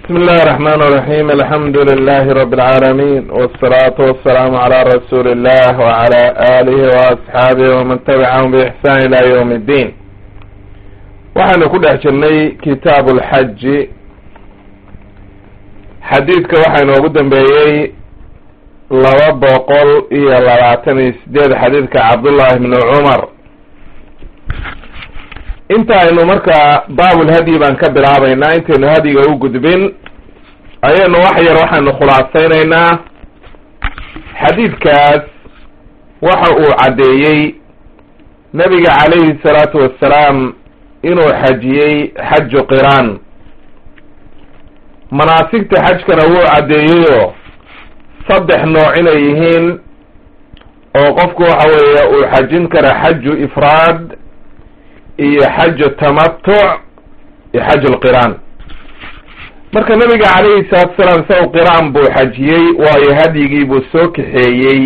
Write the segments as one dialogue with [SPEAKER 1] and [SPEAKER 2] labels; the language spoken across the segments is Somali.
[SPEAKER 1] بسم الله الرحمن الرحيم الحمد لله رب العالمين والصلاة والسلام على رسول الله وعلى آله وأصحابه ومن تبعهم بإحسان إلى يوم الدين waxaynu ku dhex jirnay kitaabu lxaji xadiidka waxaa inoogu dambeeyey laba boqol iyo labaatan iyo sideed xadiidka cabdullahi bni cumar inta aynu markaa baabulhadyi baan ka bilaabaynaa intaynu hadyiga u gudbin ayaynu wax yar waxaynu khulaasaynaynaa xadiidkaas waxa uu caddeeyey nabiga calayhi salaatu wassalaam inuu xajiyey xaju qiraan manaasigta xajkana wuu caddeeyeyoo saddex nooc inay yihiin oo qofku waxa weeye uu xajin kara xaju ifraad iyo xaju tamatuc iyo xaju lqiraan marka nabiga calayhi salaatu salaam isaga qiraan buu xajiyey waayo hadyigii buu soo kaxeeyey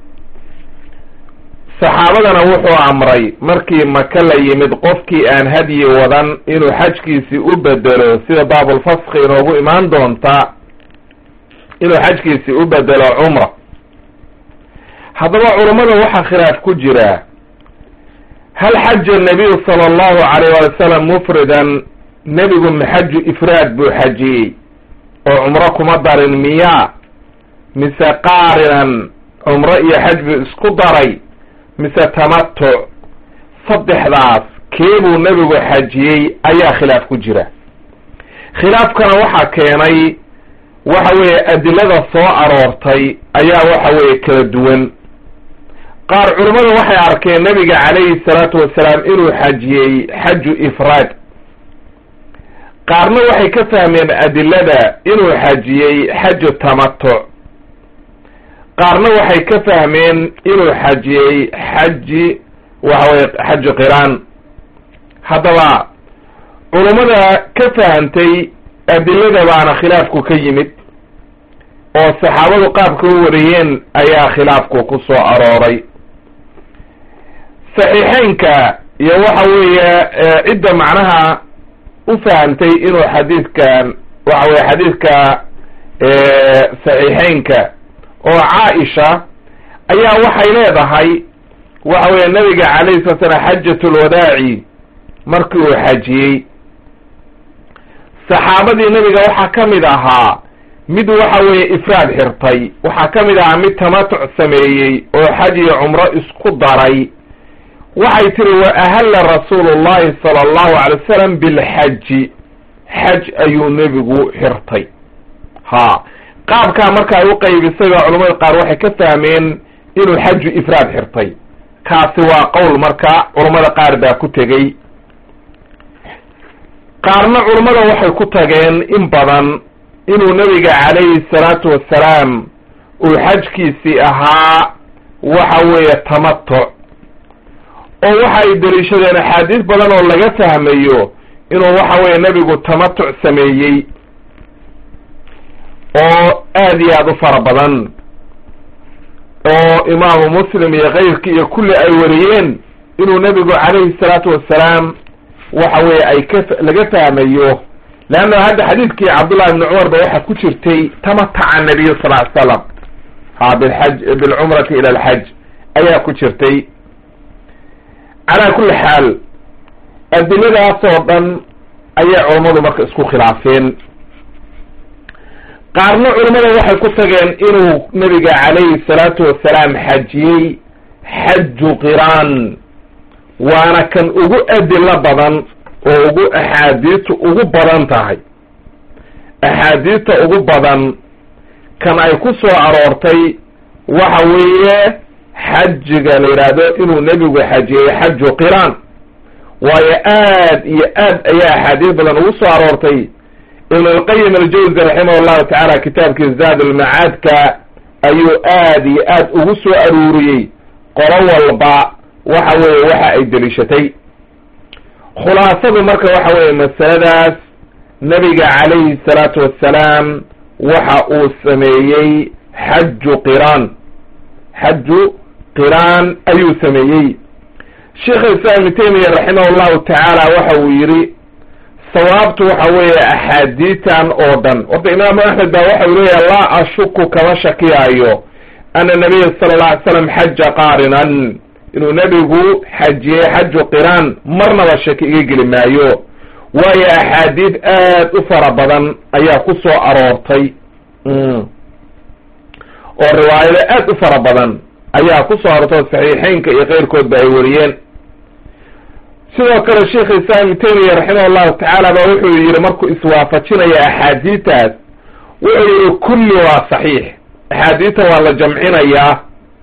[SPEAKER 1] saxaabadana wuxuu amray markii maka la yimid qofkii aan hadyi wadan inuu xajkiisii u bedelo sida baabulfaski inoogu imaan doonta inuu xajkiisii u bedelo cumra haddaba culammada waxaa khilaaf ku jira hal xaja nabiyu sala allahu calayh waali wasalam mufridan nebigu maxaju ifraad buu xajiyey oo cumro kuma darin miyaa mise qaarinan cumro iyo xaj buu isku daray mise tamatuc saddexdaas keebuu nebigu xajiyey ayaa khilaaf ku jira khilaafkana waxaa keenay waxa weeye adilada soo aroortay ayaa waxa weeye kala duwan qaar culimmadu waxay arkeen nebiga calayhi salaatu wasalaam inuu xajiyey xaju ifraad qaarna waxay ka fahmeen adilada inuu xajiyey xaju tamatuc qaarna waxay ka fahmeen inuu xajiyey xaji waxa weye xaju qiraan haddaba culummada ka fahantay adilada baana khilaafku ka yimid oo saxaabadu qaabka u wariyeen ayaa khilaafku ku soo arooray saxiixeynka iyo waxa weeye cidda macnaha u fahantay inuu xadiidkan waxa weye xadiidka saxiixeynka oo caaisha ayaa waxay leedahay waxa weeye nabiga calayhi sala slam xajatulwadaaci markii uu xajiyey saxaabadii nabiga waxaa ka mid ahaa mid waxa weeye ifraad xirtay waxaa ka mid ahaa mid tamatuc sameeyey oo xaj iyo cumro isku daray waxay tiri wa ahalla rasuulu llahi sala allahu alay wasalam bilxaji xaj ayuu nebigu xirtay ha qaabkaa marka ay u qaybisay baa culamada qaar waxay ka fahmeen inuu xaju ifraad xirtay kaasi waa qowl marka culammada qaar baa ku tegey qaarna culammada waxay ku tageen in badan inuu nebiga calayhi salaatu wassalaam uu xajkiisii ahaa waxa weeye tamatuc oo waxa ay deliishadeen axaadiis badan oo laga fahmayo inuu waxa weeye nebigu tamatuc sameeyey oo aad iyo aada u fara badan oo imaamu muslim iyo keyrkii iyo kulli ay wariyeen inuu nebigu calayhi salaatu wassalaam waxa weeye ay ka laga fahmayo leanna hadda xadiidkii cabdullahi ibni cumar ba waxaa ku jirtay tamataca nabiyu sal ly slam ha bilxaj bilcumrati ila alxaj ayaa ku jirtay calaa kulli xaal adiladaas oo dhan ayay culammadu marka isku khilaafeen qaarna culimmada waxay ku tageen inuu nabiga calayhi salaatu wasalaam xajiyey xaju qiraan waana kan ugu adilo badan oo ugu axaadiistu ugu badan tahay axaadiista ugu badan kan ay ku soo aroortay waxa weeye xajiga la yidhaahdo inuu nebigu xajiyey xaju qiraan waayo aad iyo aad ayaa axaadiis badan ugu soo aroortay ibn lqayim aljawzi raximah llahu tacaala kitaabkii zaad ulmacaadka ayuu aad iyo aad ugu soo aruuriyey qolo walba waxa weeye waxa ay deliishatay khulaasadu marka waxa weeye masaladaas nabiga calayhi salaatu wassalaam waxa uu sameeyey xaju qiraan xaju qiraan ayuu sameeyey sheikh islam ibnu taymiya raximah llahu tacaala waxa uu yidhi sawaabtu waxa weeye axaadiitan oo dhan horta imaamu axmed baa waxau leeyahay laa ashuku kama shakiyaayo ana nabiya sala alla alay slam xaja qaarinan inuu nebigu xajiyey xaju qiraan marnaba shaki iga geli maayo waayo axaadiid aad u fara badan ayaa ku soo aroortay oo riwaayado aad u fara badan ayaa ku soo aroortay saxiixeynka iyo keyrkoodba ay wariyeen sidoo kale sheikh islam ibnu taymiya raximah allahu tacaala ba wuxuu yihi markuu iswaafajinaya axaadiitaas wuxuu yihi kulli waa saxiix axaadiita waa la jamcinayaa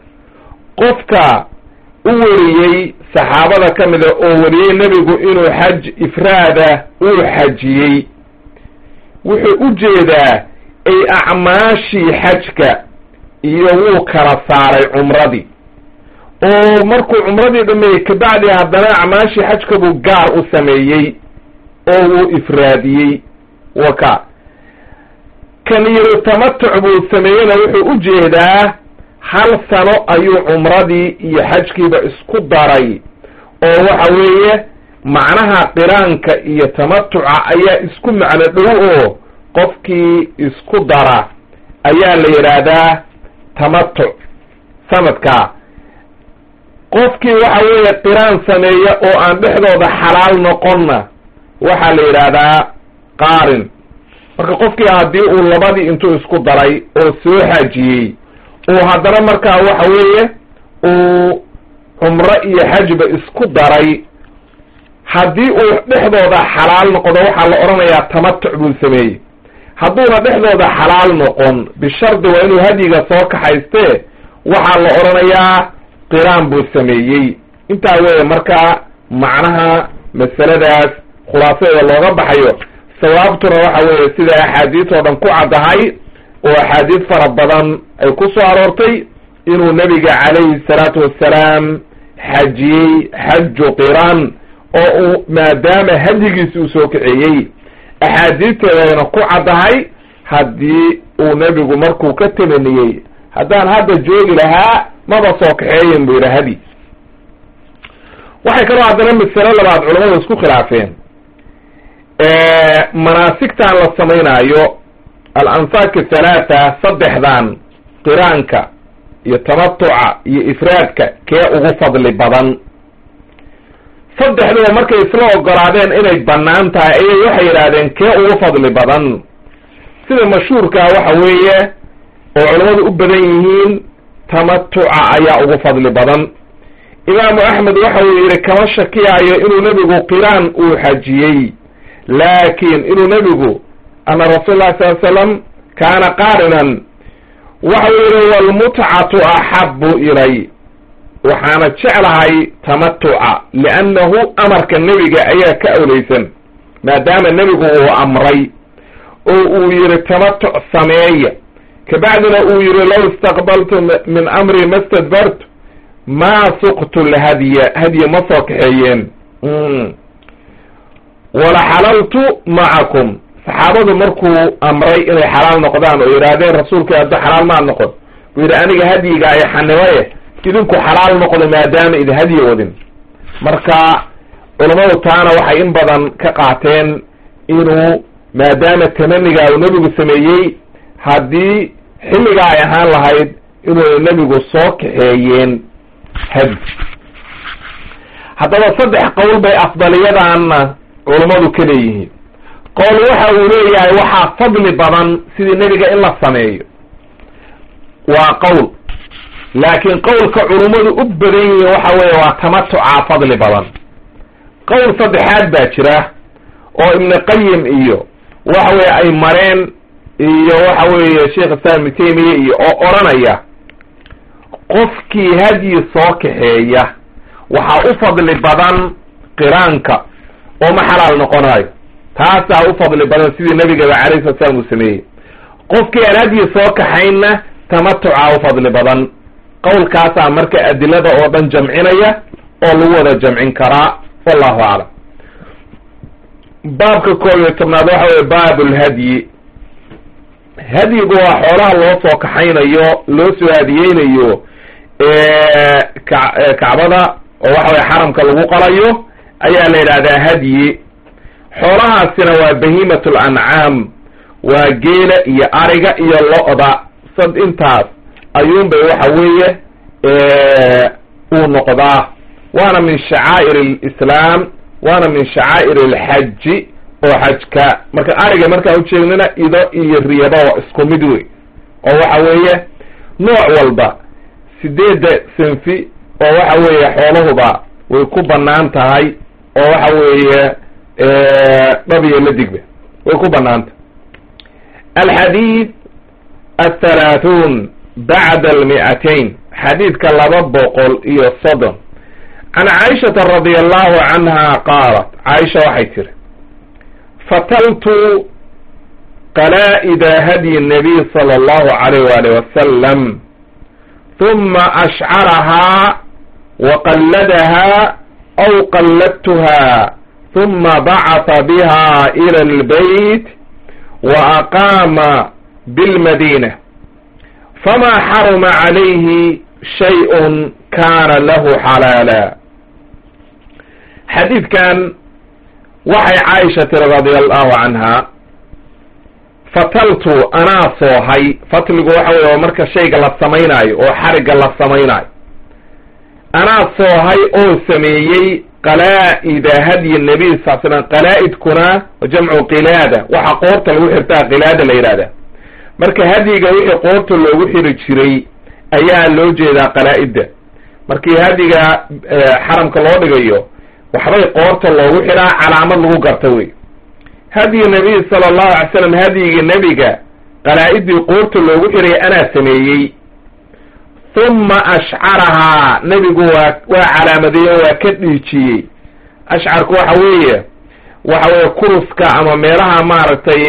[SPEAKER 1] qofka u wariyey saxaabada ka mida oo wariyey nebigu inuu xaj ifraada uu xajiyey wuxuu u jeedaa ay acmaashii xajka iyo wuu kala saaray cumradii oo markuu cumradii dhameeyey kabacdi haddana acmaashii xajka buu gaar u sameeyey oo wuu ifraadiyey waka kan yiri tamatuc buu sameeyeyna wuxuu u jeedaa hal sano ayuu cumradii iyo xajkiiba isku daray oo waxa weeye macnaha qiraanka iyo tamatuca ayaa isku macno dhow oo qofkii isku dara ayaa la yidhaahdaa tamatuc sanadkaa qofkii waxa weeye qiraan sameeya oo aan dhexdooda xalaal noqonna waxaa la yidhaahdaa qaarin marka qofkii haddii uu labadii intuu isku daray oo soo xajiyey uu haddana markaa waxa weeye uu cumro iyo xajba isku daray haddii uu dhexdooda xalaal noqdo waxaa la odhanayaa tamatuc buu sameeyey hadduuna dhexdooda xalaal noqon bishardi waa inuu hadyiga soo kaxaystee waxaa la odhanayaa qiraan buu sameeyey intaa weeye markaa macnaha masaladaas khulaasadeeda looga baxayo sawaabtuna waxa weeye sida axaadiis oo dhan ku caddahay oo axaadiis fara badan ay ku soo aroortay inuu nebiga calayhi salaatu wassalaam xajiyey xaju qiraan oo uu maadaama hadyigiisi uu soo kaxeeyey axaadiisteedana ku caddahay haddii uu nebigu markuu ka tamaniyey haddaan hadda joogi lahaa maba soo kaxeeyen buu yidhi hadi waxay kaloo haddana masalo labaad culamadu isku khilaafeen manaasigtan la samaynaayo al-ansaaki halaatha saddexdan qiraanka iyo tamatuca iyo ifraadka kee ugu fadli badan saddexduba markay isla ogolaadeen inay bannaan tahay ayay waxay yidhaahdeen kee ugu fadli badan sida mashhuurkaa waxa weeye oo culammadu u badan yihiin tamatuca ayaa ugu fadli badan imaamu axmed waxa uu yidhi kama shakiyaayo inuu nebigu qiraan uu xajiyey laakin inuu nebigu ana rasuul lah sal slam kaana qaarinan waxa uu yidhi walmutcatu axabu ilay waxaana jeclahay tamatuca liannahu amarka nebiga ayaa ka awlaysan maadaama nebigu uu amray oo uu yihi tamatuc sameeya kabacdina uu yihi low istaqbaltu min amri ma stadbartu maa suqtu lhadya hadya ma soo kaxeeyeen wala xalaltu macakum saxaabadu markuu amray inay xalaal noqdaan oo yidhaahdeen rasuulka hadda xalaal maad noqon buu yidhi aniga hadyiga ay xanibaye idinku xalaal noqdo maadaama idi hadyi wadin marka culammadu taana waxay in badan ka qaateen inuu maadaama tamanigaa uu nebigu sameeyey haddii xilligaa ay ahaan lahayd inuu nebigu soo kaxeeyeen hadi haddaba saddex qowl bay afdaliyadaanna culammadu ka leeyihiin qowl waxa uu leeyahay waxaa fadli badan sidii nebiga in la sameeyo waa qowl laakiin qowlka culummadu u badan yihiin waxa weeye waa tamatucaa fadli badan qowl saddexaad baa jira oo ibnu qayim iyo waxa weye ay mareen iyo waxa weeye sheekh islam ibnu taymiya iyo oo odhanaya qofkii hadyi soo kaxeeya waxaa u fadli badan qiraanka oo ma xalaal noqonayo taasaa u fadli badan sidii nebigaba calayhi slat slam uu sameeyey qofkii aan hadyi soo kaxaynna tamatucaa u fadli badan qowlkaasaa marka adilada oo dhan jamcinaya oo lagu wada jamcin karaa wallahu aclam baabka koob iyo tobnaad waxa weye baab lhadyi hadyigu waa xoolaha loo soo kaxaynayo loo soo hadiyeynayo kacbada oo waxa weye xaramka lagu qalayo ayaa la yidhahdaa hadyi xoolahaasina waa bahiimatu lancaam waa geela iyo ariga iyo lo-da sad intaas ayuunbay waxa weeye uu noqdaa waana min shacaa'ir alislaam waana min shacaa'ir alxaji oo xajka marka ariga markaan ujeednana ido iyo riyaba waa isku mid wey oo waxa weeye nooc walba sideedda sinfi oo waxa weeye xoolahuba way ku banaan tahay oo waxa weeye dhabiyo la digba way ku banaantah alxadiid athalaathuun bacda almi'atayn xadiidka laba boqol iyo soddon can caaishata radi allahu canha qaalat caaisha waxay tiri fataltu qalaa'ida hadyi nabiy sala allahu alayh waalih wasalam huma ashcarahaa wa qalladahaa aw qalladtuha huma bacata biha ila albeyt wa aqaama bilmadina fama xaruma calayhi shayء kana lahu xalaala xadiidkan waxay caaisha tiri radia allahu canha fataltu anaa soohay fatligu waxa weye waa marka shayga la samaynaayo oo xarigga la samaynaayo anaa soohay oo sameeyey qalaa'ida hadyi nabiy sal slam qalaa'idkuna jamcu qilaada waxa qoorta lagu xirtaa qilaada la yidhahda marka hadyiga wixii qoorta loogu xiri jiray ayaa loo jeedaa qalaa-idda markii hadyiga xaramka loo dhigayo waxbay qoorta loogu xidhaa calaamad lagu garta wey hadyi nabiy sala allahu alay slam hadyiga nebiga qalaa-iddii qoorta loogu xidhay anaa sameeyey huma ashcarahaa nebigu waa waa calaamadeeye oo waa ka dhiijiyey ashcarku waxa weeye waxa weeye kuruska ama meelaha maaragtay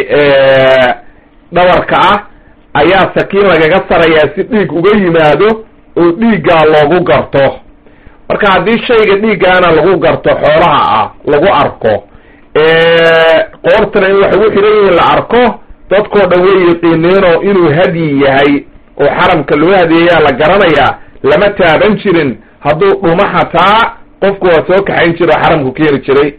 [SPEAKER 1] dhabarka ah ayaa sakiin lagaga sarayaa si dhiig uga yimaado oo dhiiggaa loogu garto marka haddii shayga dhiiggaana lagu garto xoolaha ah lagu arko qoortana in wax ugu xidhan yihiin la arko dadkoo dhan way yaqiineenoo inuu hadyi yahay oo xaramka loo hadeeyaa la garanayaa lama taaban jirin hadduu dhuma xataa qofku waa soo kaxayn jira oo xaramku keeni jiray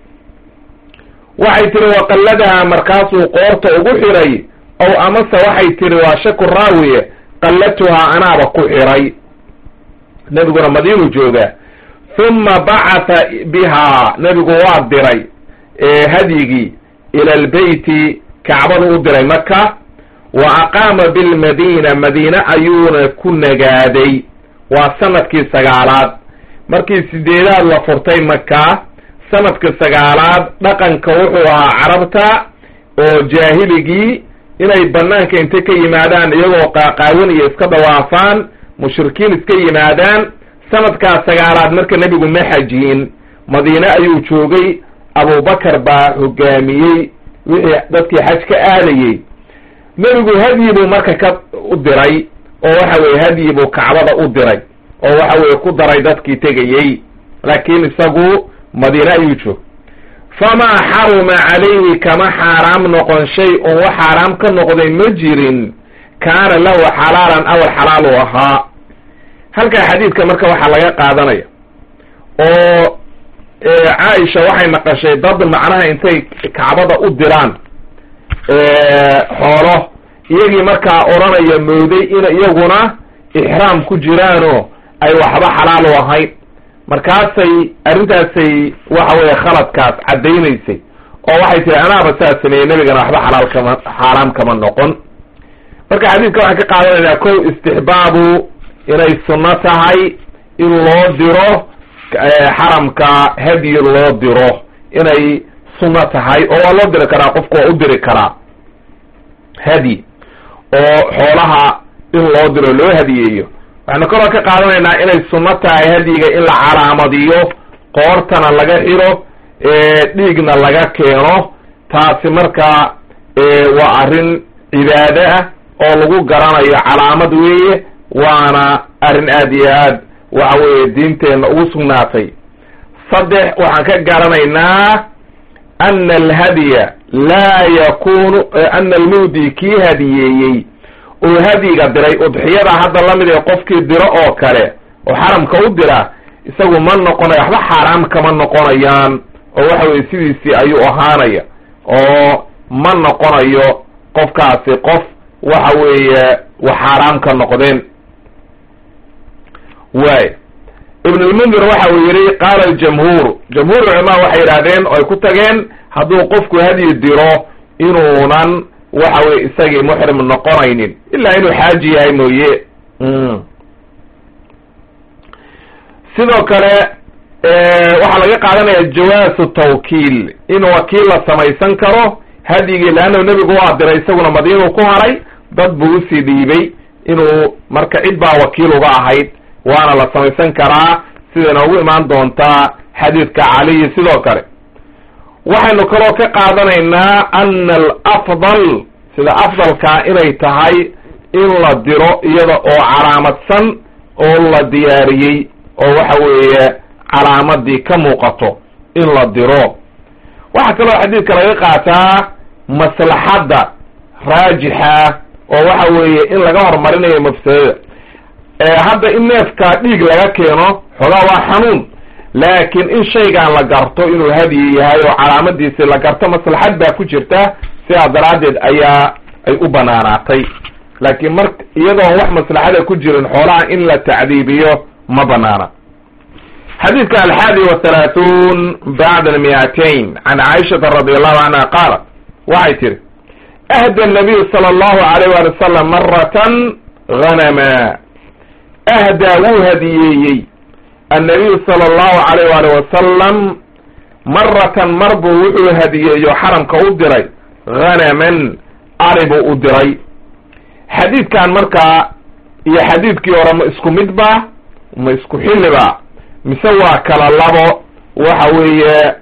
[SPEAKER 1] waxay tiri waqalladaha markaasuu qoorta ugu xidhay ow amase waxay tiri waa shaku raawiye qallatuhaa anaaba ku xidhay nebiguna madiinuu joogaa huma bacatha bihaa nebigu waa diray hadyigii ila albeyti kacbadu u diray maka wa aqaama bilmadiina madiine ayuuna ku nagaaday waa sanadkii sagaalaad markii sideedaad la furtay maka sanadka sagaalaad dhaqanka wuxuu ahaa carabta oo jaahiligii inay banaanka intay ka yimaadaan iyagoo qaaqaawan iyo iska dawaafaan mushrikiin iska yimaadaan sanadkaas sagaalaad marka nebigu ma xajiyin madiine ayuu joogay abubakar baa hogaamiyey wixii dadkii xaj ka aadayey nebigu hadyi buu marka ka u diray oo waxa weye hadyi buu kacbada u diray oo waxa weye ku daray dadkii tegayey laakiin isagu madiine ayuu joog famaa xaruma calayhi kama xaaraam noqon shay un wax xaaraam ka noqday ma jirin kaana lahu xalaalan awal xalaal u ahaa halkaa xadiidka marka waxaa laga qaadanaya oo caaisha waxay naqashay dad macnaha intay kacbada u diraan xoolo iyagii markaa odhanaya mooday in iyaguna ixraam ku jiraanoo ay waxba xalaal u ahayn markaasay arrintaasay waxa weeye khaladkaas caddaynaysay oo waxay tihi anaaba saa sameeyey nebigana waxba xalaal kama xaaraam kama noqon marka xadiidka waxaan ka qaadanaynaa kow istixbaabu inay sunno tahay in loo diro xaramka hadyi loo diro inay sunno tahay oo waa loo diri karaa qofku waa u diri karaa hadyi oo xoolaha in loo diro loo hadiyeeyo waxaynu kaloo ka qaadanaynaa inay sunno tahay hadyiga in la calaamadiyo qoortana laga xiro dhiigna laga keeno taasi markaa waa arrin cibaado ah oo lagu garanayo calaamad weeye waana arrin aad iyo aad waxa weeye diinteenna ugu sugnaatay saddex waxaan ka garanaynaa ana alhadya laa yakunu ana almudi kii hadiyeeyey oo hadyiga diray udxiyada hadda lamid ee qofkii diro oo kale oo xaramka u dira isagu ma noqonayo waxba xaaraam kama noqonayaan oo waxa weye sidiisii ayuu ahaanaya oo ma noqonayo qofkaasi qof waxa weeye wax xaaraam ka noqdeen waay ibn lmundir waxa uu yihi qaala aljamhuur jamhuur culamaa waxay yidhahdeen oo ay ku tageen hadduu qofku hadyi diro inuunan waxa weye isagii muxrim noqonaynin ilaa inuu xaaji yahay mooye sidoo kale waxaa laga qaadanaya jawaasu tawkiil in wakiil la samaysan karo hadyigii leanna nebigu waa diray isaguna madiinuu ku haray dad buu usii dhiibay inuu marka cid baa wakiil uga ahayd waana la samaysan karaa sida inoogu imaan doontaa xadiidka caliyi sidoo kale waxaynu kaloo ka qaadanaynaa ana alafdal sida afdalkaa inay tahay in la diro iyada oo calaamadsan oo la diyaariyey oo waxa weeye calaamadii ka muuqato in la diro waxaa kaloo xadiidka laga qaataa maslaxadda raajixa oo waxa weeye in laga horumarinayo mafsadada hadda in neefka dhiig laga keeno xoogaa waa xanuun laakiin in shaygan la garto inuu hadyi yahay oo calaamadiisi la garto maslaxad baa ku jirta sidaa daraaddeed ayaa ay u banaanaatay laakiin mar iyadoon wax maslaxada ku jirin xoolaha in la tacdiibiyo ma banaana xadiidka alxaadi wathalaathuun bacda almiatain can caaishata radi allahu canha qaalat waxay tihi ahda nabiyu sala allahu alayh wali wasalam maratan hanama ahdaa wuu hadiyeeyey annabiyu sala allahu alayh waali wasalam maratan mar buu wuxuu hadiyeeyo xaramka u diray hanaman ari buu u diray xadiidkan markaa iyo xadiidkii hore ma isku mid ba ma isku xilli ba mise waa kala labo waxa weeye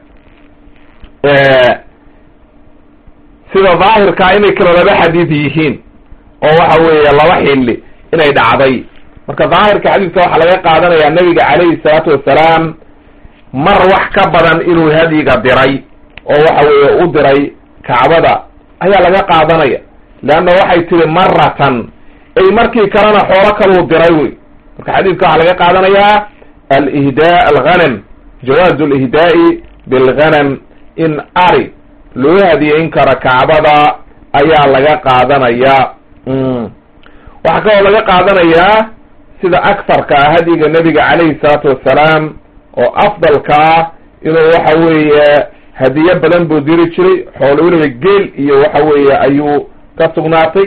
[SPEAKER 1] sida daahirkaa inay kala laba xadiid yihiin oo waxa weeye laba xilli inay dhacday marka daahirka xadiidka waxaa laga qaadanayaa nebiga calayhi salaatu wassalaam mar wax ka badan inuu hadyiga diray oo waxa weeye u diray kacbada ayaa laga qaadanaya leanna waxay tihi maratan ay markii kalena xoolo kaluu diray wey marka xadiidka waxaa laga qaadanayaa alihdaa alghanam jawaazu lihdaa'i bilghanam in ari loo hadiyeyn karo kacbada ayaa laga qaadanayaa waxaa kaloo laga qaadanayaa sida aktarka ah hadyiga nebiga calayhi salaatu wassalaam oo afdalkaa inuu waxa weeye hadiyo badan buu diri jiray xoolo weliba geel iyo waxa weeye ayuu ka sugnaatay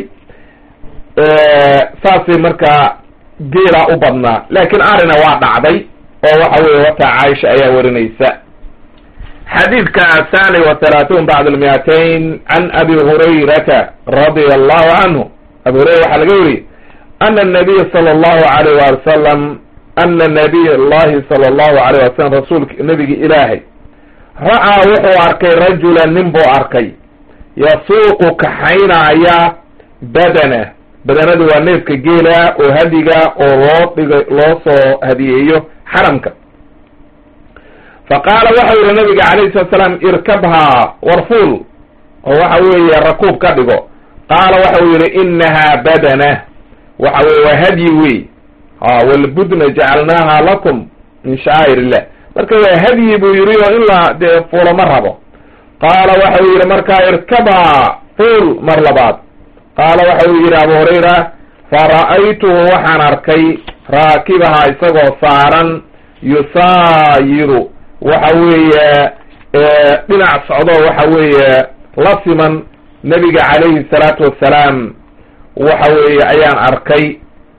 [SPEAKER 1] saasay markaa geelaa u badnaa laakiin arina waa dhacday oo waxa weeye wataa caaisha ayaa warinaysa xadiidka athani wa thalaathuun bacd almiatain can abi hurayrata radia allahu canhu abi hurayra waxaa laga weriyey ana nabiya sala allahu alayh wali wasalam ana nabiy allahi sala allahu alayh wasalam rasuulka nebigi ilaahay ra'aa wuxuu arkay rajulan nin buu arkay yasuuqu kaxaynaaya badana badanadu waa neefka geela oo hadiga oo loo dhiga loo soo hadiyeeyo xaramka fa qaala waxau yihi nabiga calayhi salatu salaam irkabhaa warfuul oo waxa weeye rakuub ka dhigo qaala waxau yihi inahaa badana waxa weye waa hadyi wey ha walbudna jacalnaaha lakum min shacaa'ir illah marka waa hadyi buu yihi oo in la dee fuulo ma rabo qaala waxau yihi markaa irkabhaa fuul mar labaad qaala waxau yihi abu hurayra fara'aytuhu waxaan arkay raakibaha isagoo saaran yusaayiru waxa weeye dhinac socdo waxa weeye la siman nebiga calayhi salaatu wassalaam waxa weeye ayaan arkay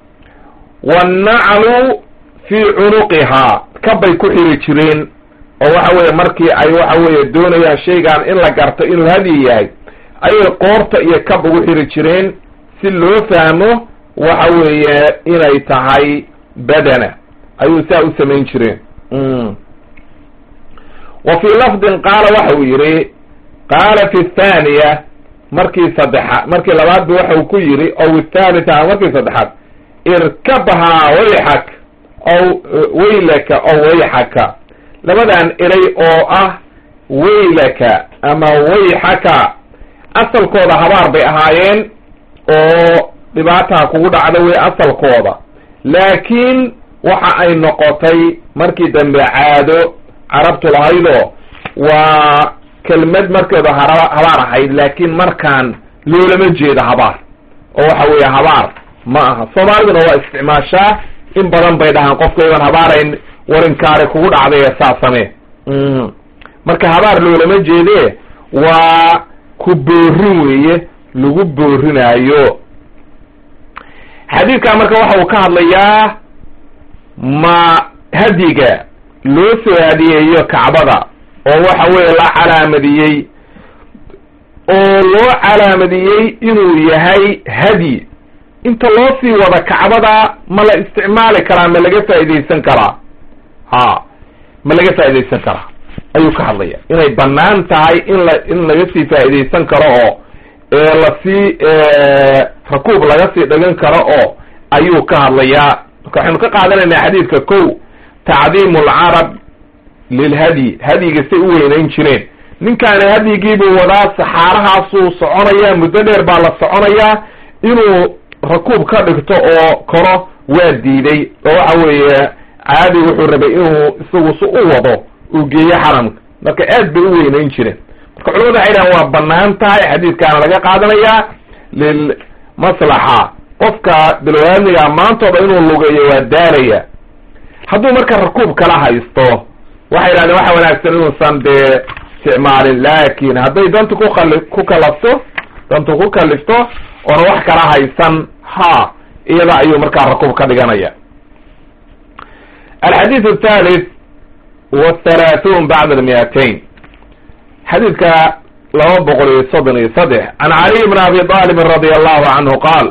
[SPEAKER 1] wannaclu fii cunuqihaa kabbay ku xiri jireen oo waxa weeye markii ay waxa weeye doonayaan shaygan in la garto inuu hadyi yahay ayay qoorta iyo kab ugu xiri jireen si loo fahmo waxa weeye inay tahay badana ayuu saa u samayn jireen wa fii lafdin qaala waxa uu yihi qaala fi thaniya markii saddexaad markii labaad bu waxau ku yidhi ow thalitha markii saddexaad irkabhaa wayxak ow waylaka ow wayxaka labadan eray oo ah waylaka ama wayxaka asalkooda habaar bay ahaayeen oo dhibaataa kugu dhacda wey asalkooda laakiin waxa ay noqotay markii dambe caado carabtu lahaydoo waa kelmad markeedu habaar ahayd laakiin markaan loolama jeedo habaar oo waxa weeye habaar ma aha soomaaliduna waa isticmaashaa in badan bay dhahaan qofkayban habaarayn warinkaari kugu dhacday ee saa samee marka habaar loolama jeede waa ku boorin weeye lagu boorinaayo xadiidkan marka waxa uu ka hadlayaa ma hadiga loo soo hadiyeeyo kacbada oo waxa weeye la calaamadiyey oo loo calaamadiyey inuu yahay hadyi inta loo sii wada kacbada ma la isticmaali karaa ma laga faa'iidaysan karaa ha ma laga faa'iidaysan karaa ayuu ka hadlaya inay banaan tahay in la in laga sii faa'iidaysan karo oo lasii rakuub laga sii dhigan karo oo ayuu ka hadlayaa marka waxaynu ka qaadanaynaa xadiidka ko tacdiimu alcarab lilhadyi hadyiga say u weynayn jireen ninkaani hadyigiibuu wadaa saxaarahaasuu soconayaa muddo dheer baa la soconayaa inuu rakuub ka dhigto oo koro waa diiday oo waxa weeye caadi wuxuu rabay inuu isagu si u wado uu geeyo xaramka marka aad bay u weynayn jireen marka culamadu waxay dhahan waa banaan tahay xadiidkaana laga qaadanayaa lilmaslaxa qofka bilwaadniga maantooda inuu lugeeyo waa daalaya hadduu marka rakuub kala haysto waxay dhahdeen waxa wanaagsan inuusan dee isticmaalin laakin hadday dantu kuali ku kalafto dantu ku kalifto oona wax kala haysan ha iyada ayuu markaa rakuub ka dhiganaya alxadiid athalith wthalaathuun bacda almiatain xadiidka laba boqol iyo soddon iyo saddex can caliy bn abi talibin radi allahu canhu qaal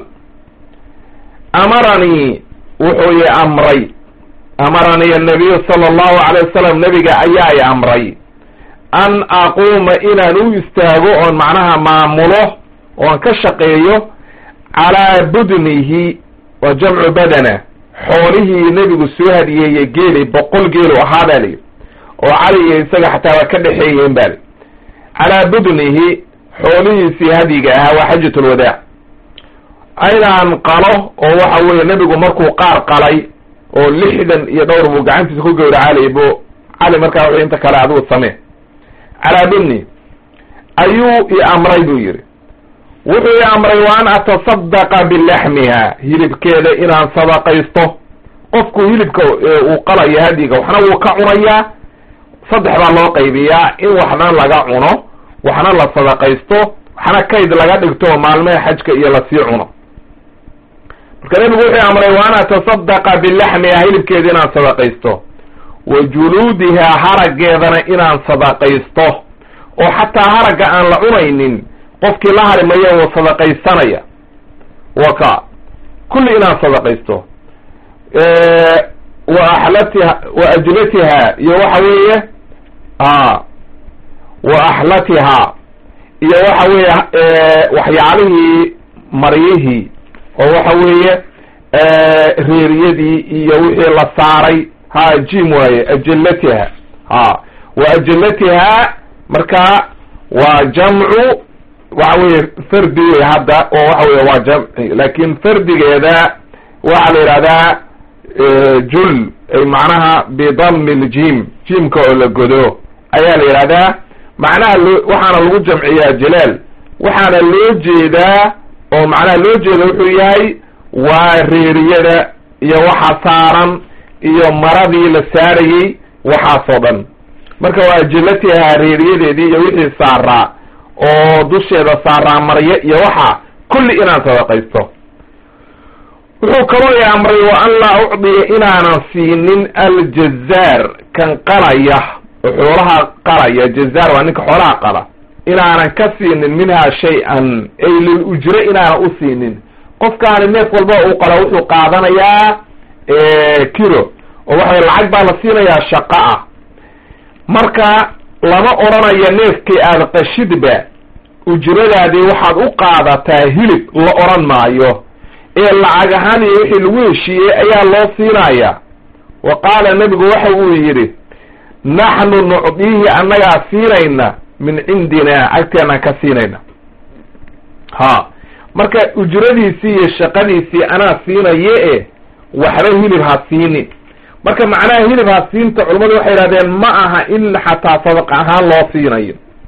[SPEAKER 1] amaranii wuxuu i amray amaranii annabiyu sala allahu alay wasalam nabiga ayaa i amray an aquuma inaan u istaago oon macnaha maamulo oon ka shaqeeyo calaa budnihi waa jamcu badana xoolihii nebigu soo hadiyeeye geeli boqol geelu ahaa baa layidhi oo cali iyo isaga xataa waa ka dhexeeyeen baa li calaa budnihi xoolihiisii hadyiga ahaa waa xajat lwadaac inaan qalo oo waxa weeye nebigu markuu qaar qalay oo lixdan iyo dhowr buu gacantiisa ku gowracaalay bu cali markaa wuxuu inta kale adigu samee calaa budni ayuu i amray buu yidhi wuxuu i amray wa an atasadaqa bilaxmiha hilibkeeda inaan sadaqaysto qofku hilibka uu qalayo hadyiga waxna wuu ka cunayaa saddex baa loo qaybiyaa in waxna laga cuno waxna la sadaqaysto waxna kayd laga dhigto maalmeha xajka iyo lasii cuno marka nebigu wuxuu amray wa an atasadaqa bilaxmiha hilibkeeda inaan sadaqaysto wa juluudihaa haraggeedana inaan sadaqaysto oo xataa haragga aan la cunaynin qofkii la hari maya wuu sadaqaysanaya waka kulli inaan sadaqaysto wa axlatiha wa ajlatiha iyo waxa weeye a wa axlatiha iyo waxa weeye waxyaalihii maryihii oo waxa weeye reeriyadii iyo wixii la saaray ha jim waaye ajlatiha ha wa ajlatiha marka waa jamcu waxa weeye fardi wey hadda oo waxa weye waa jamci laakin fardigeeda waxaa la yidhahdaa jul ay macnaha bidami ljim jimka oo la godo ayaa la yidhahdaa macnaha loo waxaana lagu jamciyaa jalaal waxaana loo jeedaa oo macnaha loo jeeda wuxuu yahay waa reeriyada iyo waxa saaran iyo maradii la saarayey waxaasoo dhan marka waa jilatihaa reeriyadeedii iyo wixii saaraa oo dusheeda saaraa maryo iyo waxa kulli inaan sadaqaysto wuxuu kaloo i amray wa an laa ucdiya inaanan siinin aljazaar kan qalaya oo xoolaha qalaya jazaar waa ninka xoolaha qala inaanan ka siinin minhaa shay-an ay lil ujre inaanan u siinin qofkaani neef walba uu qala wuxuu qaadanayaa kilo oo waxaway lacag baa la siinayaa shaqo ah marka lama odhanayo neefkii aada qashidba ujradaadii waxaad u qaadataa hilib la odhan maayo ee lacag ahaan iyo wixii lagu heshiiyey ayaa loo siinaya wa qaala nebigu waxa uu yidhi naxnu nucdiihi annagaa siinayna min cindina agteenaan ka siinayna ha marka ujradiisii iyo shaqadiisii anaa siinaye e waxba hilib ha siinin marka macnaha hilib ha siinta culammadu waxay yidhahdeen ma aha in xataa sadaqa ahaan loo siinayo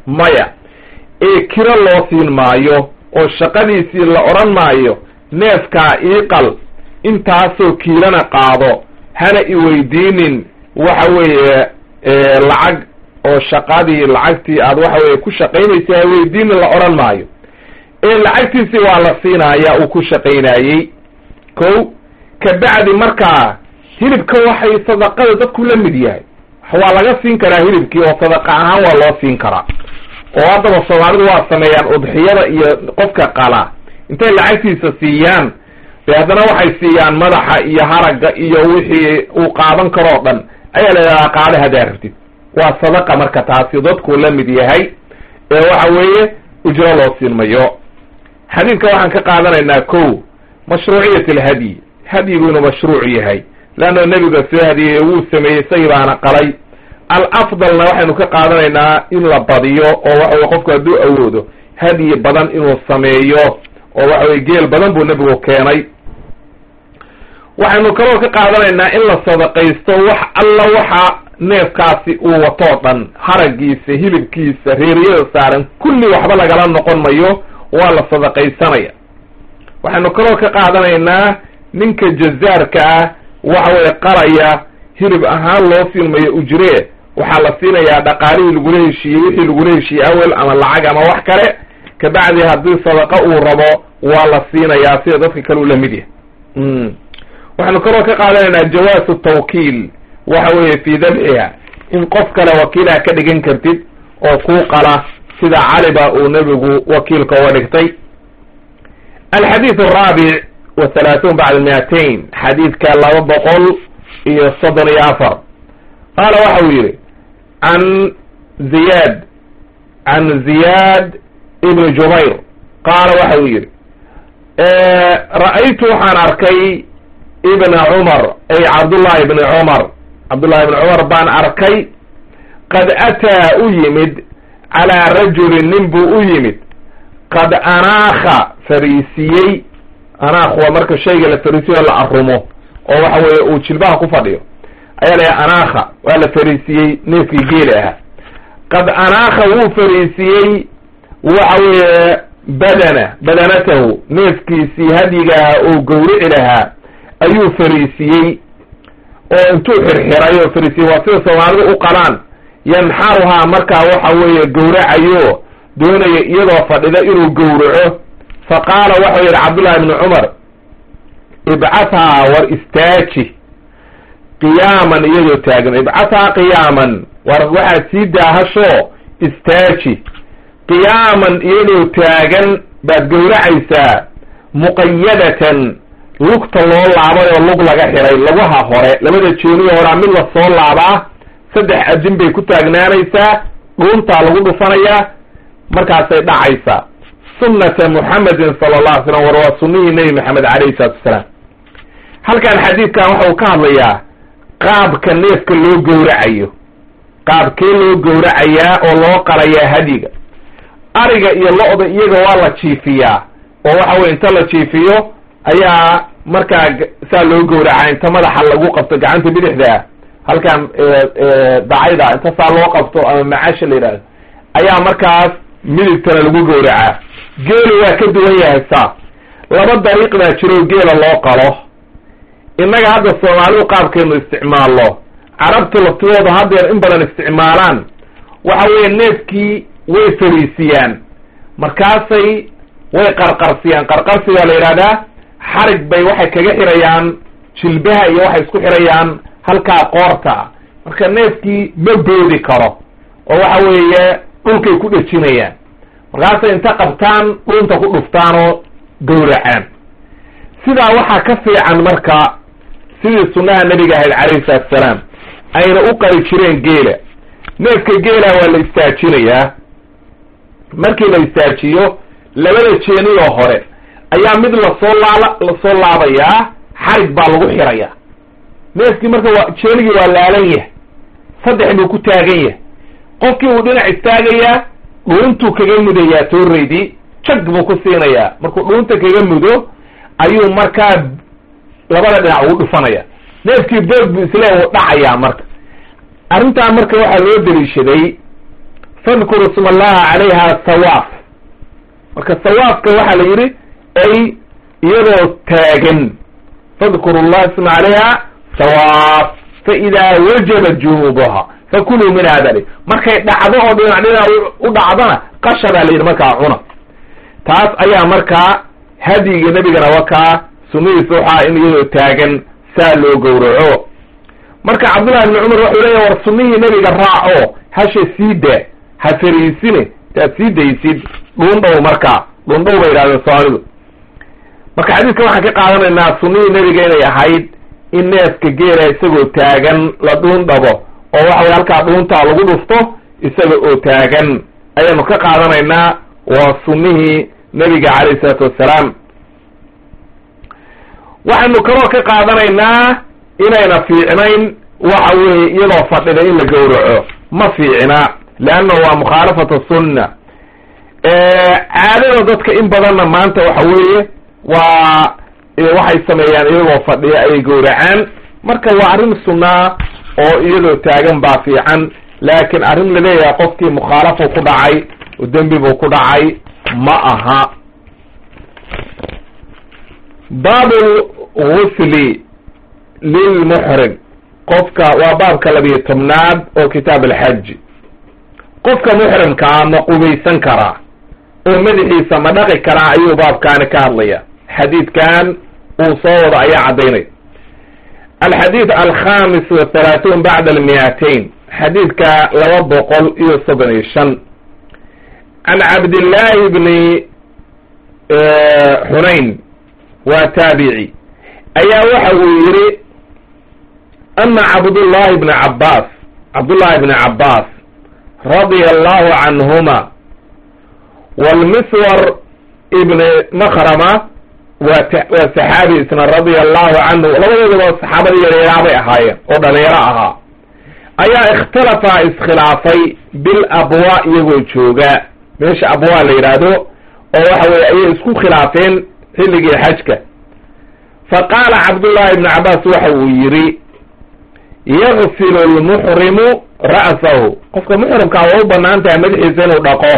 [SPEAKER 1] maya ee kiro loo siin maayo oo shaqadiisii la odhan maayo neefkaa iiqal intaasoo kiilana qaado hana iweydiinin waxa weeye lacag oo shaqadii lacagtii aad waxa weye ku shaqaynaysay ha weydiinin la odhan maayo ee lacagtiisii waa la siinaya uu ku shaqaynayey ko kabacdi markaa hilibka waxay sadaqada dadku la mid yahay waa laga siin karaa hilibkii oo sadaqa ahaan waa loo siin karaa oo haddaba soomaalidu waa sameeyaan udxiyada iyo qofka qala intay lacagtiisa siiyaan de haddana waxay siiyaan madaxa iyo haragga iyo wixii uu qaadan karoo dhan ayaa la yidhahdaa qaada hadaa rabtid waa sadaqa marka taasi dadku la mid yahay ee waxa weeye ujro loo siin mayo xadiidka waxaan ka qaadanaynaa ko mashruuciyat alhadyi hadyigu inuu mashruuc yahay leanna nebiga soo hadiyey wuu sameeyey isagii baana qalay alafdalna waxaynu ka qaadanaynaa in la badiyo oo waxa weye qofku hadduu awoodo hadyi badan inuu sameeyo oo waxa weye geel badan buu nebigu keenay waxaynu kaloo ka qaadanaynaa in la sadaqaysto wax alla waxa neefkaasi uu watoo dhan haragiisa hilibkiisa reeriyada saaran kulli waxba lagala noqon mayo waa la sadaqaysanaya waxaynu kaloo ka qaadanaynaa ninka jazaarka ah waxa weye qalaya hilib ahaan loo siinmayo ujree waxaa la siinayaa dhaqaalihii lagula heshiiyey wixii lagula heshiiyey awel ama lacag ama wax kale kabacdi haddii sadaqa uu rabo waa la siinayaa sida dadka kale u la mid yahay waxaynu kaloo ka qaadanaynaa jawaasu tawkiil waxa weeye fii dabxiha in qof kale wakiilaha ka dhigan kartid oo kuu qala sida caliba uu nebigu wakiilka uga dhigtay alxadiid araabic wa halaathuun bacda miatain xadiidka laba boqol iyo soddon iyo afar qaala waxa uu yidhi can ziyad can ziyaad ibni jubayr qaala waxa uu yidhi ra'aytu waxaan arkay ibna cumar ay cabdullahi ibni cumar cabdullahi ibni cumar baan arkay qad ataa u yimid calaa rajulin nin buu u yimid qad anaakha fariisiyey anaakh waa marka shayga la fariisiyo la arumo oo waxa weeye uu jilbaha ku fadhiyo ayaa la anaakha waa la fariisiyey neefkii geeli ahaa qad anaakha wuu fariisiyey waxa weeye badana badanatahu neefkiisii hadyigaha oo gawrici lahaa ayuu fariisiyey oo intuu xirxiray oo fariisiyey waa sida soomaalidu u qalaan yanxaruhaa markaa waxa weeye gawracayo doonaya iyadoo fadhida inuu gawraco fa qaala waxau yidhi cabdullahi ibni cumar ibcathaa war istaaji qiyaaman iyadoo taagan ibcathaa qiyaaman war waxaad sii daahasho istaaji qiyaaman iyadoo taagan baad gawracaysaa muqayadatan lugta loo laabay oo lug laga xiray lugaha hore labada jeeniyo horaa mid la soo laabaa saddex adin bay ku taagnaanaysaa dhuuntaa lagu dhufanayaa markaasay dhacaysaa sunnata muxamedin sala allah alay slam war waa sunnihii nebi maxamed calayhi salatu wasalaam halkan xadiidkan waxa uu ka hadlayaa qaabka neefka loo gowracayo qaabkee loo gowracayaa oo loo qalayaa hadiga ariga iyo lo-da iyaga waa la jiifiyaa oo waxa weye inta la jiifiyo ayaa markaa saa loo gowracaa inta madaxa lagu qabto gacanta bidixda halkan dacayda inta saa loo qabto ama macaasha la yidhahdo ayaa markaas midigtana lagu gowracaa geelu waa ka duwan yahay saa laba dariiq baa jiro geela loo qalo innaga hadda soomaalidu qaabkeenu isticmaallo carabtu laftidooda haddeer in badan isticmaalaan waxa weeye neefkii way fariisiyaan markaasay way qarqarsiyaan qarqarsigaa la yidhahdaa xarig bay waxay kaga xirayaan jilbaha iyo waxay isku xirayaan halkaa qoorta marka neefkii ma boodi karo oo waxa weeye dhulkay ku dhejinayaan markaasay inta qabtaan dhunta ku dhuftaan oo gowracaan sidaa waxaa ka fiican marka sidii sunnaha nebiga ahayd calayhi salaatu salaam ayna u qali jireen geela neefka geela waa la istaajinayaa markii la istaajiyo labada jeeniyoo hore ayaa mid lasoo laala lasoo laabayaa xarig baa lagu xirayaa neefkii marka waa jeenigii waa laalan yahay saddex buu ku taagan yahay qofkii uu dhinac istaagayaa dhuuntuu kaga mudayaa tooreydii jag buu ku siinayaa markuu dhuunta kaga mudo ayuu markaa labada dhinac ugu dhufanaya neefkii boog buu isle uu dhacayaa marka arrintaa marka waxaa loo deliishaday fadkuru isma allaha calayha sawaaf marka sawaafka waxaa la yidhi ay iyadoo taagan fadkuru llaha isma calayha sawaaf fa idaa wajabat junuubuha fakuluu min hada markay dhacdo oo dhinac dhinac u dhacdona qasha baa la yidhi markaa cuna taas ayaa markaa hadyiga nebigana wakaa sunadiisa waxaa in iyadoo taagan saa loo gowraco marka cabdullahi ibni cumar wuxuu leeyahy war sunnihii nebiga raaco hasha sii daa ha fariisine taad sii daysid dhuundhow markaa dhuundhow bay yidhahdeen soomaalidu marka xadiidka waxaan ka qaadanaynaa sunnihii nebiga inay ahayd in neefka geela isagoo taagan la dhuundhabo oo waxa weye halkaa dhuuntaa lagu dhufto isaga oo taagan ayaanu ka qaadanaynaa waa sunnihii nebiga calayhi isalaatu wassalaam waxaynu kaloo ka qaadanaynaa inayna fiicnayn waxa weeye iyadoo fadhida in la gowraco ma fiicna leanna waa mukhaalafatu sunna caadada dadka in badanna maanta waxa weeye waa waxay sameeyaan iyagoo fadhiya ayay gowracaan marka waa arrin sunnaa oo iyadoo taagan baa fiican laakiin arrin laleeyahay qofkii mukhaalafu ku dhacay oo dembi buu ku dhacay ma aha baabu gusli lilmuxrim qofka waa baabka labiyo tobnaad oo kitaab alxaji qofka muxrimkaa ma qubaysan karaa oo madaxiisa ma dhaqi karaa ayuu baabkaani ka hadlaya xadiidkan uu soo wado ayaa caddaynay alxadiid alkhamis wathalaathuun bacda almiyaatayn xadiidka laba boqol iyo soddon iyo shan can cabdillaahi bni xunayn waa taabici ayaa waxa uu yidhi ana cabdullahi bni cabbaas cabdullahi bni cabbaas radia allahu canhuma walmiswar ibni makrama waa waa saxaabi isna radia allahu canhu labadoodaba saxaabadii yaryaraabay ahaayeen oo dhalinyaro ahaa ayaa ikhtalafa iskhilaafay bil abwa iyagoo jooga meesha abwa la yidhaahdo oo waxa weye ayay isku khilaafeen xilligii xajka fa qaala cabdullahi ibni cabbaas waxa uu yidhi yagsilu lmuxrimu ra'sahu qofka muxrimkaa waa u banaan tahay madaxiisa inuu dhaqo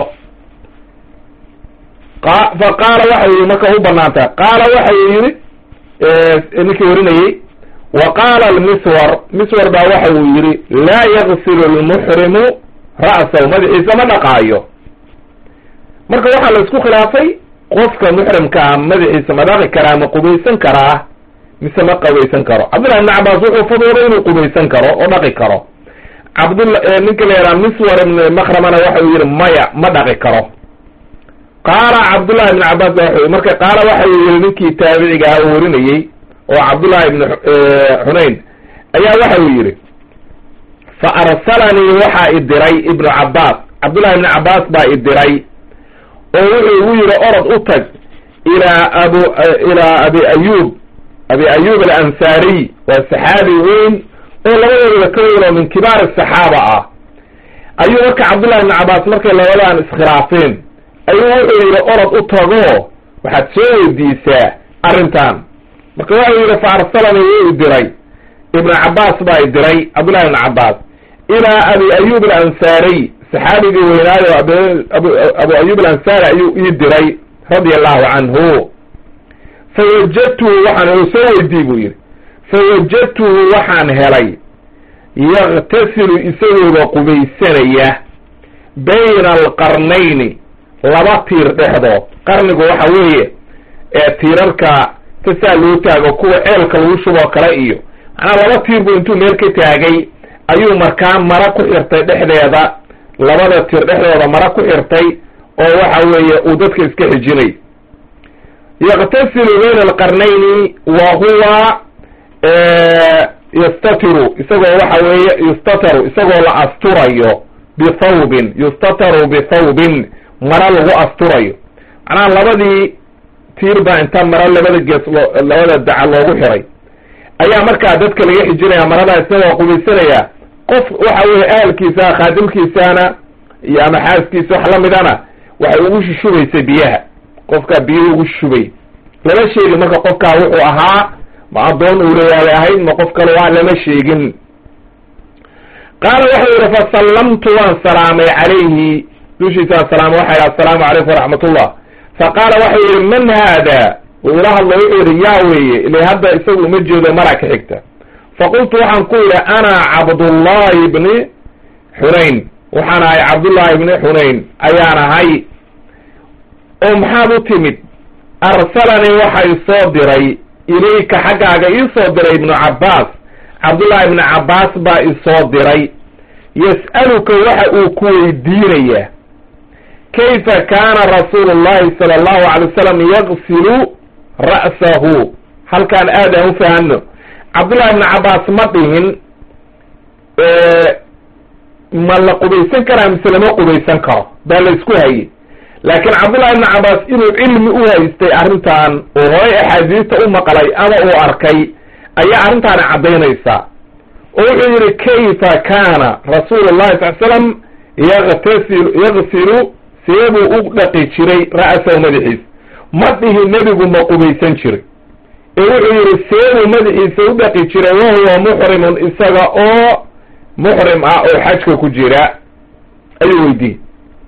[SPEAKER 1] fa qaala waxa uu yii marka u banaan tahay qaala waxa uu yidhi ninkii warinayey wa qaala almiswar miswar baa waxa uu yidhi laa yagsilu lmuxrimu ra'sahu madaxiisa ma dhaqaayo marka waxaa la isku khilaafay qofka muxrimkaa madaxiisa ma dhaqi karaa ma qubaysan karaa mise ma qubaysan karo cabdullahi ibni cabbaas wuxuu fadooday inuu qubaysan karo oo dhaqi karo cabdula ninka la yidhaha miswar ibn makramana waxa uu yidhi maya ma dhaqi karo qaala cabdullahi ibni cabbaas ba wa marka qaala waxa uu yihi ninkii taabiciga ah oo warinayey oo cabdullahi ibni xunayn ayaa waxa uu yidhi fa arsalanii waxaa i diray ibnu cabbaas cabdullahi ibni cabbaas baa i diray oo wuxuu igu yidhi orod u tag ilaa abu ilaa abi ayub abi ayub alansaariy waa saxaabi weyn oo labadooda ka weyn oo min kibaar asaxaaba ah ayuu marka cabdullahi ibni cabbaas markay labadan iskhilaafeen ayuu wuxuu yidhi orod u tago waxaad soo weydiisaa arrintan marka waxau yidhi fa arsalanii wuu i diray ibnu cabbaas baa i diray cabdullahi ibni cabbaas ilaa abi ayub alansaariy saxaabigii weynaayo abu ayub alansaari ayuu ii diray radia allahu canhu fawajadtuhu waxaan soo weydii buu yidhi fawajadtuhu waxaan helay yaktasilu isagooba qubaysanaya bayna alqarnayni laba tiir dhexdood qarnigu waxa weeye ee tiirarka tasaa loo taago kuwa ceelka lagu shuboo kale iyo macnaa laba tiir buu intuu meel ka taagay ayuu markaa mara ku xirtay dhexdeeda labada tiir dhexdooda mara ku xirtay oo waxa weeye uu dadka iska xijinay yaktasilu bayna alqarnayni wa huwa yastatiru isagoo waxa weeye yustataru isagoo la asturayo bithawbin yustataru bithawbin mara lagu asturayo macnaha labadii tiir baa inta mara labada gees loo labada daca loogu xiray ayaa markaa dadka laga xijinaya maradaa isagoo qubaysanaya qof waxa weeye ahalkiisa khaadimkiisana iyo ama xaaskiisa wax lamidana waxay ugu shushubaysay biyaha qofkaa biyaha ugu shubay lama sheegin marka qofkaa wuxuu ahaa ma addoon uurayaabay ahayd ma qof kale waa lama sheegin qaala wuxuu yihi fasallamtu waan salaamay calayhi dushiisaan salaamay waxa yidhi assalaamu calaykum waraxmatullah faqaala waxau yihi man haada uu ila hadlo wuxuu yihi yaa weeye ila hadda isagu uma jeedo mara ka xigta faqultu waxaan ku yidhi ana cabdullahi ibni xunayn waxaan ahay cabdullahi ibni xunayn ayaan ahay oo maxaad u timid arsalanii waxa isoo diray ilayka xaggaaga iisoo diray ibnu cabbaas cabdullahi ibni cabbaas baa isoo diray yas'aluka waxa uu ku weydiinayaa kayfa kaana rasuulu llahi sala allahu alay wasalam yagsilu ra'sahu halkaan aad aan u fahamno cabdullahi ibni cabbaas ma dhihin ma la qubaysan karaa mise lama qubaysan karo baa la isku hayey laakiin cabdullahi ibni cabbaas inuu cilmi u haystay arrintan oo horay axaadiista u maqlay ama uu arkay ayaa arrintaani caddaynaysaa oo wuxuu yihi kayfa kaana rasuulu llahi sal slam yagtasilu yagsilu seebuu u dhaqi jiray ra'sahu madaxiisa ma dhihi nebigu ma qubaysan jiray ee wuxuu yihi seebuu madaxiisa u dhaqi jiray wahuwa muxrimun isaga oo muxrim ah oo xajka ku jira ayuu weydiiyey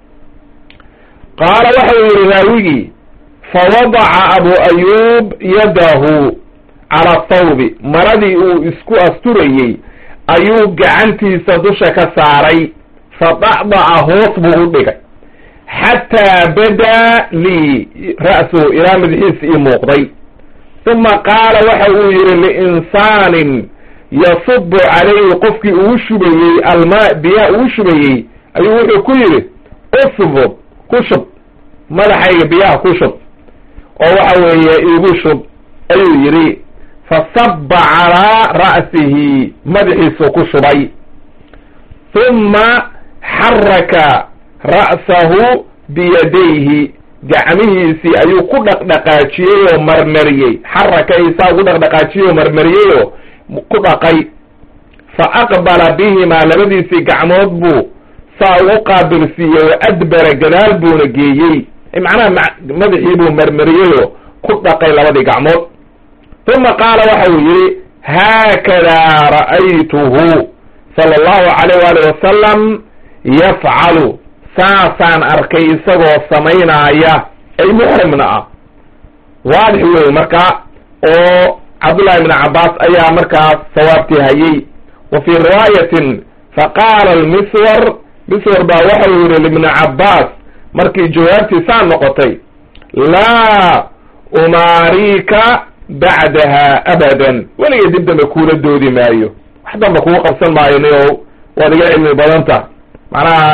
[SPEAKER 1] qaala waxau yihi raawigii fawadaca abu ayuub yadahu cala thawbi maradii uu isku asturayey ayuu gacantiisa dusha ka saaray fadacdaca hoos buu u dhigay xataa badaa lii ra'suhu ilaa madaxiisa ii muuqday uma qaala waxa uu yihi liinsaanin yasubu calayhi qofkii uu shubayey almaa biyaha uu shubayey ayuu wuxuu ku yidhi usbub ku shub madaxayga biyaha ku shub oo waxa weeye iigu shub ayuu yidhi fasaba calaa ra'sihi madaxiisuu ku shubay uma xaraka ra'sahu biyadayhi gacmihiisii ayuu ku dhaqdhaqaajiyey oo marmariyey xaraka isaa ugu dhaqdhaqaajiyey oo marmariyey oo ku dhaqay fa aqbala bihimaa labadiisii gacmood buu saa ugu qaabilsiiyey wa adbara gadaal buuna geeyey macnaha madaxii buu marmariyeyoo ku dhaqay labadii gacmood uma qaala waxa uu yihi haakadaa ra'aytuhu sala allahu calayh waali wasalam yafcalu saasaan arkay isagoo samaynaaya ay muxrimna ah waadix wey marka oo cabdullahi ibni cabbaas ayaa markaas sawaabtii hayey wa fii riwaayatin faqaala almiswar miswar baa waxa uu yihi libni cabbaas markii jawaabtii saa noqotay laa umaarika bacdaha abadan weliga dib dambe kuula doodi maayo wax damba kugu qabsan maayo nio waad iga cilmi badanta macnaha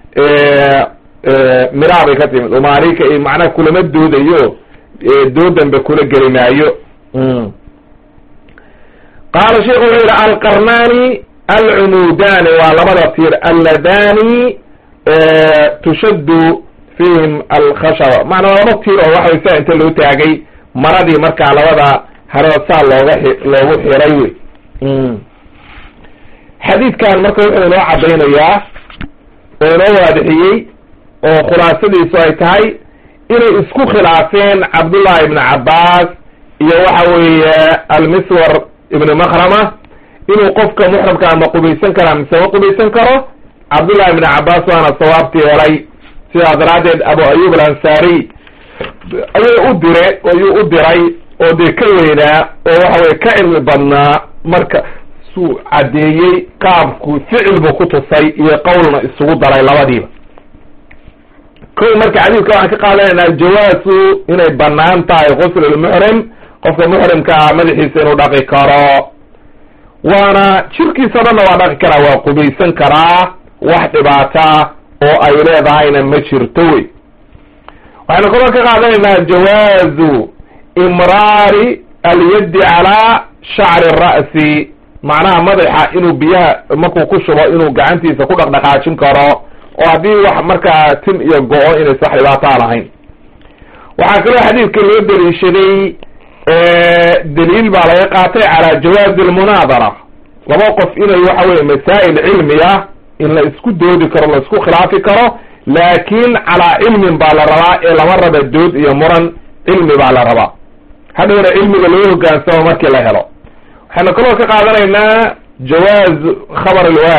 [SPEAKER 1] miraa bay ka timid umaarika macnaha kulama doodayo dood dambe kula geli maayo qaala sheikhu wuxuu yihi alqarnaani alcumuudani waa labada tiir alladani tushaddu fihim alkhashaba macnaa laba tiir oo waxa way saa inta loo taagay maradii markaa labada harood saa looga loogu xiray wey xadiidkan marka wuxuu inoo caddaynayaa oo inoo waadixiyey oo khulaasadiisu ay tahay inay isku khilaafeen cabdullahi ibni cabbaas iyo waxa weeye almiswar ibni makrama inuu qofka muxramkaa ma qubaysan karaa mise ma qubaysan karo cabdullahi ibni cabbaas waana sawaabtii helay sidaa daraaddeed abu ayub alansaariy ayuu u dire ayuu u diray oo dee ka weynaa oo waxa weye ka cilmi badnaa marka suu caddeeyey qaabku ficil buu ku tusay iyo qowlna isugu daray labadiiba kow marka xadiidka waxaan ka qaadanaynaa jawaasu inay banaan tahay guslulmuxrim qofka muxrimkaa madaxiisa inuu dhaqi karo waana jirkiisa dhanna waa dhaqi karaa waa qubaysan karaa wax dhibaata oo ay leedahayna ma jirto wey waxaynu kaloo ka qaadanaynaa jawaazu imraari alyaddi calaa shacri ra'si macnaha madaxa inuu biyaha markuu ku shubo inuu gacantiisa ku dhaqdhaqaajin karo oo haddii wax markaa tim iyo go-o inaysa wax dhibaataa lahayn waxaa kaloo xadiidka loo daliishaday daliil baa laga qaatay calaa jawaazi almunaadara laba qof inay waxa weye masaa'il cilmi ah in la isku doodi karo la isku khilaafi karo laakin calaa cilmin baa la rabaa ee lama raba dood iyo muran cilmi baa la rabaa hadhowna cilmiga loo hogaansamo markii la helo waxaynu kaloo ka qaadanaynaa jawaaz khabar alwaaxid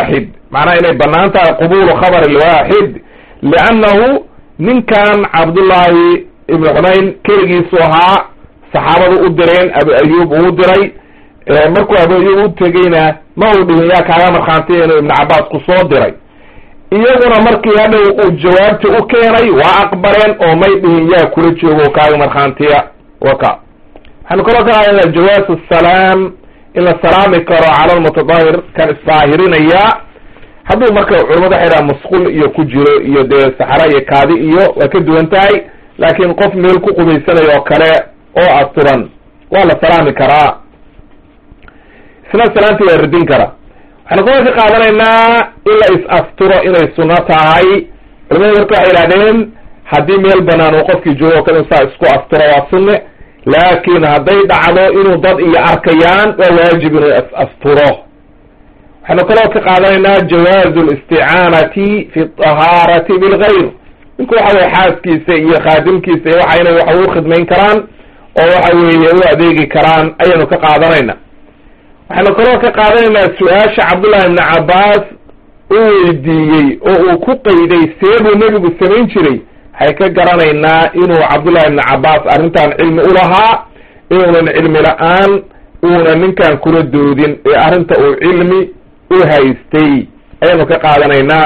[SPEAKER 1] macnaha inay banaan tahay qubulu khabar alwaaxid liannahu ninkan cabdullaahi ibnu xunayn keligiisu ahaa saxaabadu u direen abu ayub uu diray markuu abu ayub u tegeyna ma uu dhihin yaa kaaga markhaantiya inuu ibnu cabaas ku soo diray iyaguna markii hadhow uu jawaabti u keenay waa aqbaleen oo may dhihin yaa kula joogo kaaga markhaantiya waka waxaanu kaloo ka hadlaynaa jawaasu salaam in la salaami karo cala lmutadahir kan isdaahirinaya hadduu marka culamadu waxay dhaha musqul iyo ku jiro iyo dee saxara iyo kaadi iyo waa ka duwan tahay laakiin qof meel ku qubaysanayo oo kale oo asturan waa la salaami karaa isna salaamti waa radin karaa waxaanu kaloo ka qaadanaynaa in la is-asturo inay sunno tahay culamadu marka waxay idhahdeen haddii meel banaan uu qofkii joogo o kale saa isku asturo waa sunne laakiin hadday dhacdo inuu dad iyo arkayaan waa waajib inuu is-asturo waxaanu kaloo ka qaadanaynaa jawaazu listicaanati fi tahaarati bilgayr ninku waxa weye xaaskiisa iyo khaadimkiisa iyo waxa inay wax u khidmayn karaan oo waxa weeye u adeegi karaan ayaynu ka qaadanayna waxaanu kaloo ka qaadanaynaa su-aasha cabdullahi ibni cabbaas u weydiiyey oo uu ku qayday see buu nebigu samayn jiray waxay ka garanaynaa inuu cabdullahi ibni cabbaas arrintan cilmi ulahaa inuunan cilmi la-aan uuna ninkan kula doodin ee arrinta uu cilmi u haystay ayaanu ka qaadanaynaa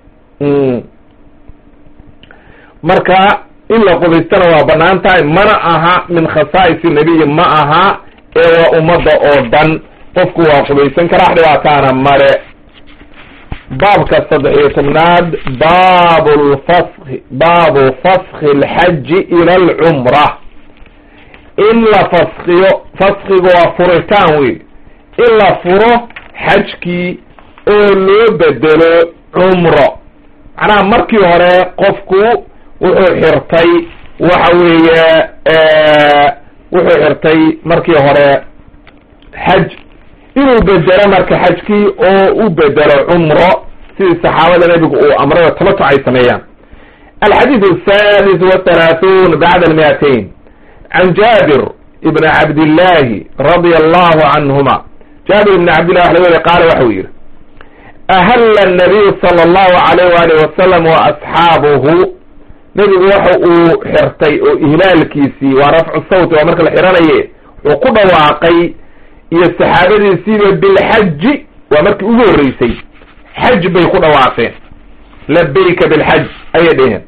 [SPEAKER 1] marka in la qubaystana waa banaan tahay mana aha min khasaa'isi nebiyi ma aha ee waa ummadda oo dhan qofku waa qubaysan karaa dhibaataana male baabka saddex iyo tobnaad baabu lfaski baabu faski alxaji ila alcumra in la faskiyo faskiga waa furitaan wey in la furo xajkii oo loo bedelo cumro macnaha markii hore qofku wuxuu xirtay waxa weeye wuxuu xirtay markii hore xaj inuu bedelo marka xajkii oo u bedelo cumro sidii saxaabada nebigu uu amray tamatuc ay sameeyaan alxadiid asadis wathalaathuun bacda almiatain can jaabir ibn cabdillahi radia allahu canhuma jaabir ibn cabdillah wax laga weri qaala waxau yihi ahalla nabiyu sala allahu alayh waalih wasalam wa asxaabuhu nebigu waxa uu xirtay oo ihlaalkiisii waa rafcu sawti waa marka la xiranaye wuxuu ku dhawaaqay iyo saxaabadiisiiba bilxaji waa markii ugu horreysay xaj bay ku dhawaaqeen labayka bilxaj ayay dheheen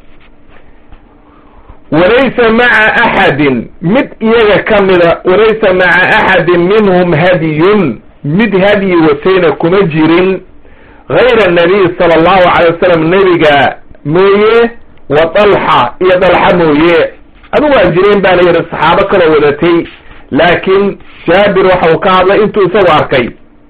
[SPEAKER 1] walaysa maca axadin mid iyaga ka mida walaysa maca axadin minhum hadyun mid hadyi watayna kuma jirin gayra nabiy sala allahu calay wasalam nebiga mooye wa dalxa iyo dalxa mooye adigu waa jireen baa la yidhi saxaabo kaloo wadatay laakiin jaabir waxa uu ka hadlay intuu isagu arkay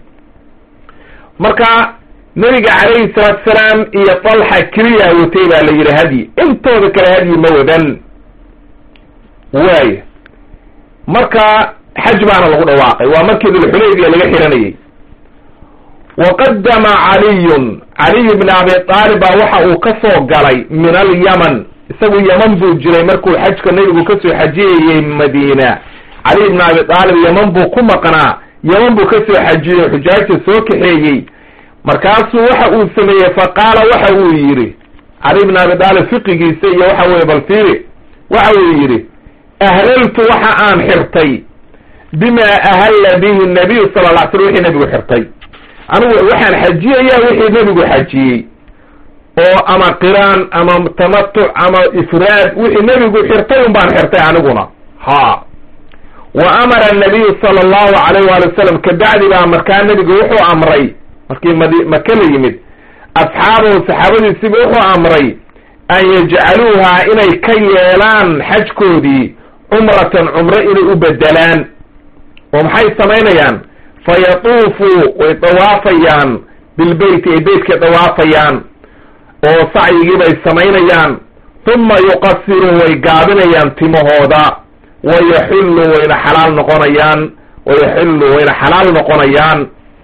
[SPEAKER 1] marka nebiga calayhi salaatu salaam iyo dalxa keliyaa watay baa la yidhi hadyi intooda kale hadyi ma wadan waaya marka xaj baana lagu dhawaaqay waa markii dulxulaybiya laga xiranayay waqadama caliyun caliy bn abi aalib baa waxa uu ka soo galay min alyaman isagu yaman buu jiray markuu xajka nebigu kasoo xajiyayey madiina caliy bn abi aalib yaman buu ku maqnaa yaman buu kasoo xajiyey xujaajta soo kaxeeyey markaasuu waxa uu sameeyey faqaala waxa uu yidhi caliy bn abi aalib fiqigiisa iyo waxa weye bal fiiri waxa uu yidhi ahlaltu waxa aan xirtay bima ahalla bihi nabiyu sala la slam wixii nebigu xirtay anigu waxaan xajiyayaa wixii nebigu xajiyey oo ama qiraan ama tamatuc ama ifraad wixii nebigu xirtay un baan xirtay aniguna ha wa amara anabiyu sala allahu alayh waali wasalam kabacdi baa markaa nebigu wuxuu amray markii mad maka la yimid asxaabahu saxaabadiisiba wuxuu amray an yajcaluuha inay ka yeelaan xajkoodii cumratan cumro inay u bedelaan oo maxay samaynayaan fayatuufuu way dawaafayaan bilbeyti ay beytkay dawaafayaan oo sacyigii bay samaynayaan uma yuqasiruu way gaabinayaan timahooda wayaxillu wayna xalaal noqonayaan wayaxillu wayna xalaal noqonayaan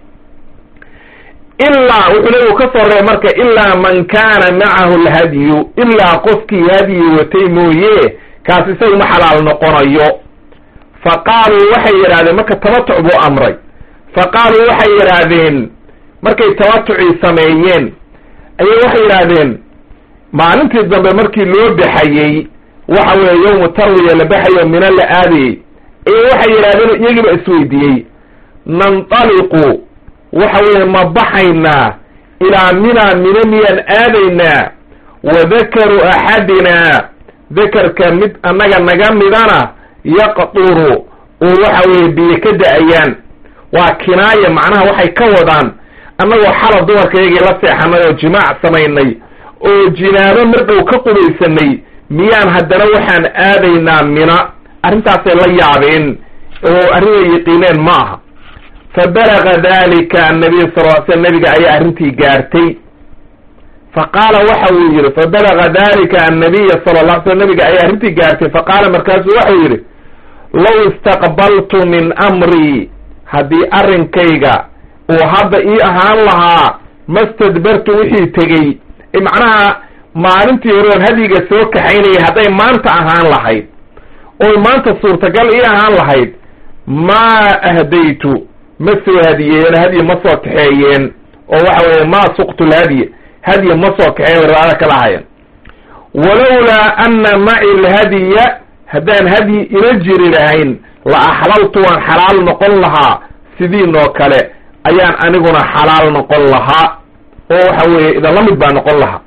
[SPEAKER 1] ilaa wuxuu nebigu ka soo reebay marka ilaa man kaana macahu lhadyu ilaa qofkii hadyi watay mooye kaas isagu ma xalaal noqonayo fa qaaluu waxay yidhahdeen marka tamatuc buu amray fa qaaluu waxay yidhaahdeen markay tamatucii sameeyeen ayay waxay yidhaahdeen maalintii dambe markii loo baxayey waxa weeye yowmu tarwiya la baxayo mina la aadayey ayay waxay yidhahdeen iyagiiba isweydiiyey nantaliqu waxa weeye ma baxaynaa ilaa mina mina miyaan aadaynaa wa dakaru axadinaa dakarka mid annaga naga midana yaqduru oo waxa weeye biyo ka da-ayaan waa kinaaya macnaha waxay ka wadaan annagoo xala dumarka iyagii la seexanay oo jimaac samaynay oo jinaabo mardhow ka qubaysanay miyaan haddana waxaan aadaynaa mina arrintaasay la yaabeen oo arrinay yaqiineen ma aha fa balaga dalika annabiy sal l sl nabiga ayaa arrintii gaartay fa qaala waxa uu yidhi fa balaga dalika annabiya sala la sl nabiga ayaa arrintii gaartay fa qaala markaasuu waxau yidhi low istaqbaltu min amrii haddii arrinkayga uu hadda ii ahaan lahaa mastadbartu wixii tegey macnaha maalintii hore oon hadyiga soo kaxaynayay hadday maanta ahaan lahayd oy maanta suurtagal ii ahaan lahayd maa ahdaytu ma soo hadiyeeyeen hadyi ma soo kaxeeyeen oo waxa weeye maa suqtu lhadyi hadyi ma soo kaxeeyen riwaayada kala hayan walowlaa ana maci lhadya haddaan hadyi ila jiri lahayn la axlaltu waan xalaal noqon lahaa sidiinoo kale ayaan aniguna xalaal noqon lahaa oo waxa weeye idinla mid baa noqon lahaa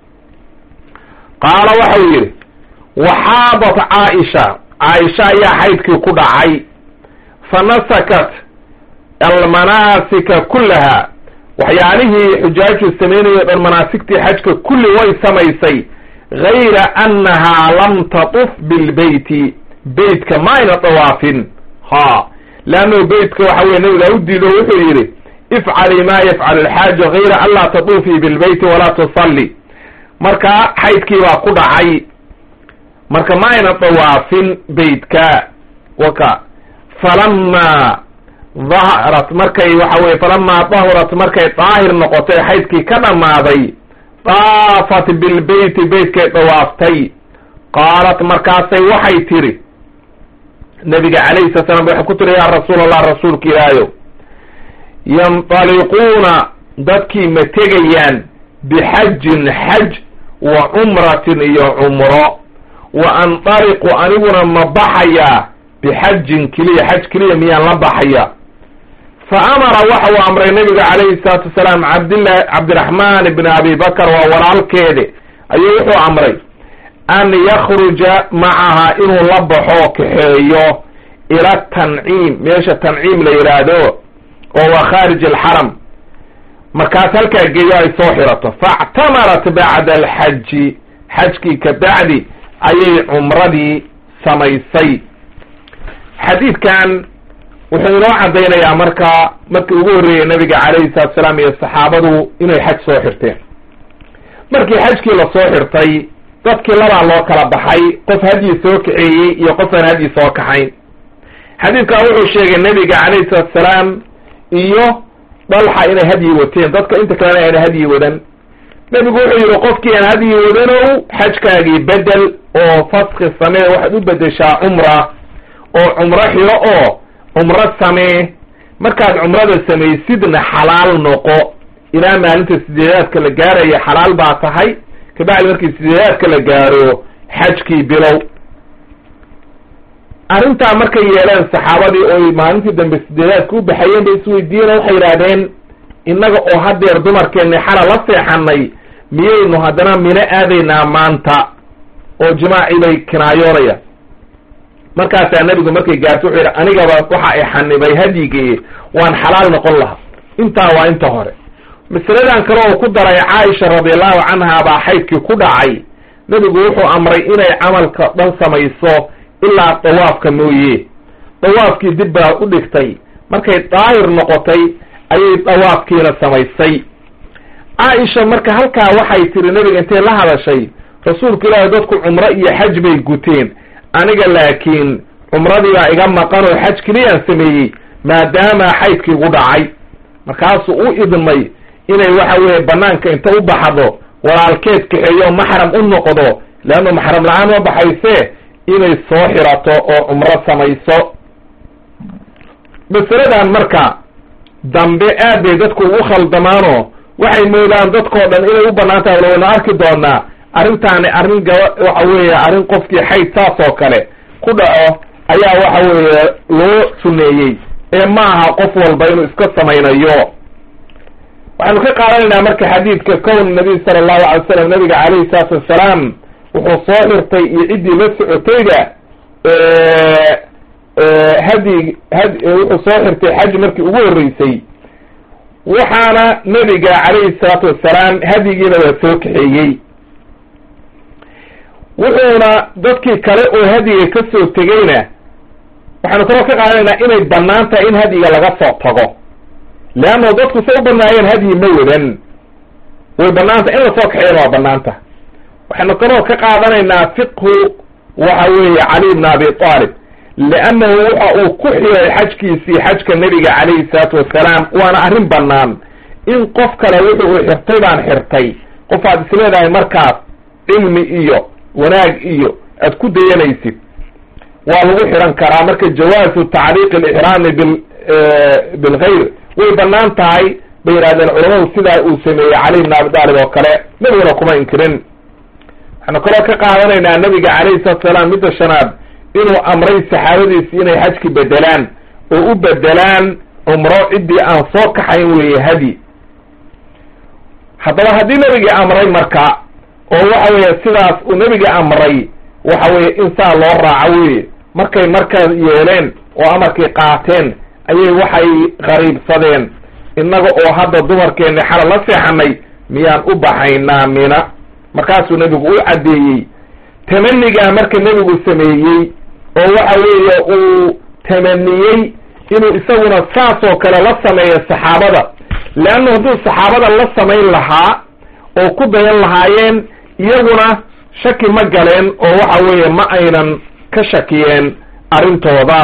[SPEAKER 1] qaala waxau yidhi waxaadat caaisha caaisha ayaa xaydkii ku dhacay fa nasakat almanaasika kullaha waxyaalihii xujaaju samaynayo dhan manaasigtii xajka kulli way samaysay gayra annahaa lam tatuf bilbeyti beytka ma ayna dawaafin ha leannahu beytka waxa weye nabigaa u diido wuxuu yidhi ifcali ma yafcal alxaaja gayra an laa tatuufii bilbeyti walaa tusalli marka xaydkii baa ku dhacay marka ma ayna dawaafin beytka waka falamaa daharat markay waxa weye falamaa dahurat markay daahir noqotay xaydkii ka dhammaaday daafat bilbeyti beytkay dawaaftay qaalat markaasay waxay tiri nabiga calayhi sala slam waxay ku tiri yaa rasuul allah rasuulka ilaahayow yantaliquuna dadkii ma tegayaan bixajin xaj wa cumratin iyo cumro wa antaliqu aniguna ma baxayaa bixajin keliya xaj keliya miyaan la baxaya fa amara waxa uu amray nabiga calayhi salaatu wasalaam cabdillahi cabdiraxmaan ibni abi bakar waa walaalkeede ayuu wuxuu amray an yakruja macaha inuu la baxo kaxeeyo ila tanciim meesha tanciim la yidhaahdo oo waa khaarij alxaram markaas halkaa geeyo ay soo xirato faactamarat bacda alxaji xajkii ka bacdi ayay cumradii samaysay xadiidkan wuxuu inoo caddaynayaa marka markii ugu horreeyey nabiga calayhi salatu salaam iyo saxaabadu inay xaj soo xirteen markii xajkii lasoo xirtay dadkii labaa loo kala baxay qof hadyi soo kaxeeyey iyo qof aan hadyi soo kaxayn xadiidkan wuxuu sheegay nabiga calayhi salatu salaam iyo dhalxa inay hadyi wateen dadka inta kalena ayna hadyi wadan nebigu wuxuu yidhi qofkii aan hadyi wadanow xajkaagii bedel oo faski samee waxaad u bedeshaa cumra oo cumro xiro oo cumro samee markaad cumrada samaysidna xalaal noqo ilaa maalinta sideedaadka la gaaraya xalaal baa tahay kabacdi markii sideedaadka la gaaro xajkii bilow arrintaa markay yeeleen saxaabadii oy maalintii dambe sideedaadka u baxayeen bay isweydiiyeen waxay yidhaahdeen innaga oo haddeer dumarkeenni xala la seexanay miyaynu haddana mino aadaynaa maanta oo jimaaci bay kinaayoonayaan markaasaa nebigu markay gaarto wuxuu yidhi anigaba waxa i xanibay hadyigii waan xalaal noqon lahaa intaa waa inta hore masaladan kale oo ku daray caaisha radiallahu canha baa xaydkii ku dhacay nebigu wuxuu amray inay camalka dhan samayso ilaa dawaafka mooye dawaafkii dib baa u dhigtay markay daahir noqotay ayay dawaafkiina samaysay caaisha marka halkaa waxay tiri nebiga intay la hadashay rasuulka ilaahi dadku cumro iyo xaj bay guteen aniga laakiin cumradii baa iga maqan oo xaj keliyaan sameeyey maadaama xaydkii gu dhacay markaasuu u idmay inay waxa weeye banaanka inta u baxdo walaalkeed kaxeeyo maxram u noqdo leannu maxram la-aan ma baxayse inay soo xirato oo cumro samayso masaladan marka dambe aad bay dadku ugu khaldamaanoo waxay moodaan dadkoo dhan inay u bannaan tahay waynu arki doonaa arrintaani arrin gaba waxa weeye arrin qofkii xayd saas oo kale ku dhaco ayaa waxa weeye loo suneeyey ee ma aha qof walba inuu iska samaynayo waxaynu ka qaadanaynaa marka xadiidka kown nabiy sala allahu alay slam nabiga calayhi salaatu wassalaam wuxuu soo xirtay iyo ciddii la socotayba hadi had wuxuu soo xirtay xaj markii ugu horreysay waxaana nebiga calayhi salaatu wassalaam hadigiina waa soo kaxeeyey wuxuuna dadkii kale oo hadiga ka soo tegeyna waxaanu kaloo ka qaadanaynaa inay bannaan tahay in hadiga laga soo tago leanno dadku say u banaayeen hadyi ma wadan way banaantah in lasoo kaxeeyana waa banaanta waxaynu kaloo ka qaadanaynaa fiqhu waxa weeye cali bna abi aalib liannahu waxa uu ku xiray xajkiisii xajka nebiga calayhi salaatu wassalaam waana arrin bannaan in qof kale wuxu uu xirtay baan xirtay qof aad isleedahay markaas cilmi iyo wanaag iyo aad ku dayanaysid waa lagu xiran karaa marka jawaazu tacliiq alixraami bil bilgayr way bannaan tahay bay yidhahdeen culamadu sidaa uu sameeyey cali bna abi taalib oo kale nebiguna kuma inkirin waxaanu kaloo ka qaadanaynaa nabiga calayhi salatu salaam midda shanaad inuu amray saxaabadiisi inay xajki bedelaan oo u bedelaan cumro ciddii aan soo kaxayn weeye hadi haddaba haddii nebigii amray marka oo waxa weeye sidaas uu nebigii amray waxa weeye in saa loo raaco weye markay markaa yeeleen oo amarkii qaateen ayay waxay qariibsadeen innaga oo hadda dumarkeenni xala la seexanay miyaan u baxaynaa mina markaasuu nebigu u caddeeyey tamanigaa marka nebigu sameeyey oo waxa weeye uu tamaniyey inuu isaguna saas oo kale la sameeyo saxaabada leanna hadduu saxaabada la samayn lahaa oo ku dayan lahaayeen iyaguna shaki ma galeen oo waxa weeye ma aynan ka shakiyeen arrintooda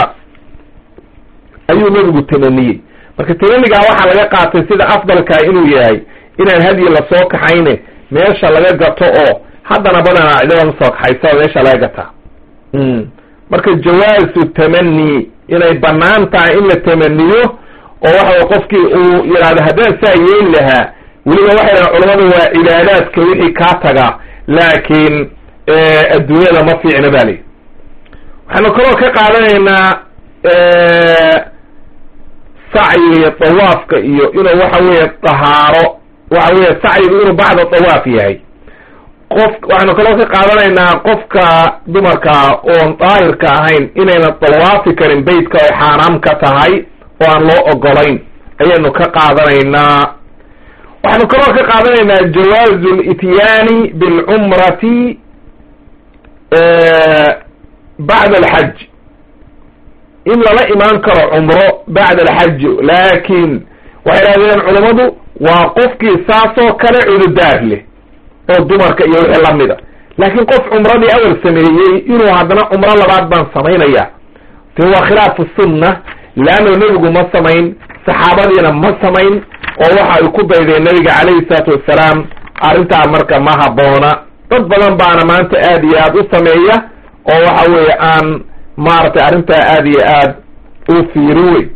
[SPEAKER 1] ayuu nebigu tamaniyey marka tamanigaa waxaa laga qaatay sida afdalkaa inuu yahay inaan hadyi lasoo kaxayne meesha laga gato oo haddana badanaa cidaba ma soo kaxaysa oo meesha laga gataa marka jawaazu tamani inay bannaan tahay in la tamaniyo oo waxa qofkii uu yidhahdo haddaan saa yeeli lahaa weliba waxay dhahan culamadu waa cibaadaadka wixii kaa taga laakiin adduunyada ma fiicna ba li waxaanu kaloo ka qaadanaynaa sacyiga dawaafka iyo inuu waxa weeye dahaaro waxa weeye sacyigu inuu bacda dawaaf yahay qof waxaanu kaloo ka qaadanaynaa qofka dumarka oon daahirka ahayn inayna dawaafi karin beytka ay xaaraam ka tahay oo aan loo ogolayn ayaynu ka qaadanaynaa waxaanu kaloo ka qaadanaynaa jawaazu lityaani bilcumrati bacda alxaj in lala imaan karo cumro bacda alxaj laakin waxay dhahdeen culammadu waa qofkii saasoo kale cududaar leh oo dumarka iyo wixii lamida laakiin qof cumradii awal sameeyey inuu haddana cumro labaad baan samaynaya te waa khilaafu sunna leanno nebigu ma samayn saxaabadiina ma samayn oo waxa ay ku daydeen nebiga calayhi salaatu wassalaam arrintaa marka ma habboona dad badan baana maanta aad iyo aad u sameeya oo waxa weeye aan maaragtay arrintaa aad iyo aad u fiirin wey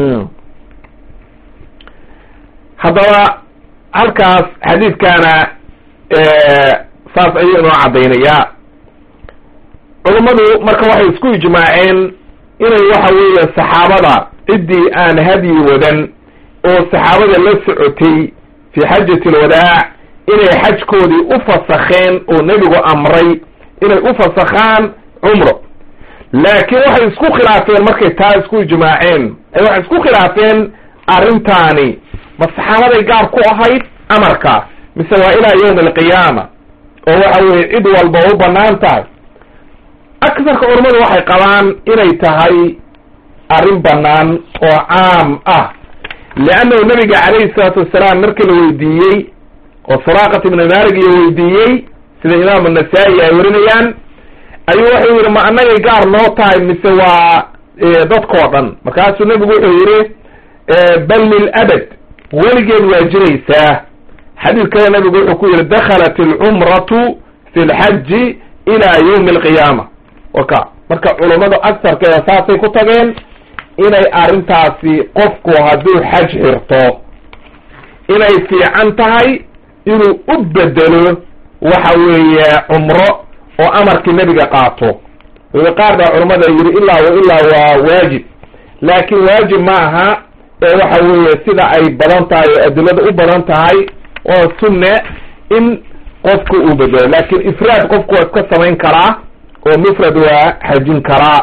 [SPEAKER 1] haddaba halkaas xadiidkaana saas ayuu inoo caddaynayaa culummadu marka waxay isku ijmaaceen inay waxa weeye saxaabada ciddii aan hadyi wadan oo saxaabada la socotay fi xajati alwadaac inay xajkoodii u fasakheen oo nebigu amray inay u fasakhaan cumro laakiin waxay isku khilaafeen markay taa isku ijmaaceen waxay isku khilaafeen arrintaani ma saxaabaday gaar ku ahayd amarkaas mise waa ilaa yawmi alqiyaama oo waxa weeye cid walba u bannaan tahay aksarka culammadu waxay qabaan inay tahay arrin bannaan oo caam ah leannahu nabiga calayhi salaatu wasalaam markii la weydiiyey oo suraaqat ibni malik iyo weydiiyey sida imaamu nasaa-i ay warinayaan ayuu wuxuu yidhi ma annagay gaar noo tahay mise waa dadkoo dhan markaasuu nebigu wuxuu yidhi bal lilabad weligeed waa jiraysaa xadiid kale nabigu wuxuu ku yidhi dakhalat alcumratu fi lxaji ila yawmi alqiyaama waka marka culummadu agsarkeeda saasay ku tageen inay arrintaasi qofku hadduu xaj xirto inay fiican tahay inuu u bedelo waxa weeye cumro oo amarkii nebiga qaato weli qaar baa culammada yidhi ilaa wa ilaa waa waajib laakiin waajib ma aha ee waxa weeye sida ay badan tahay oo adilada u badan tahay oo sunne in qofku uu bedelo laakiin ifraad qofku waa iska samayn karaa oo mufrad waa xajin karaa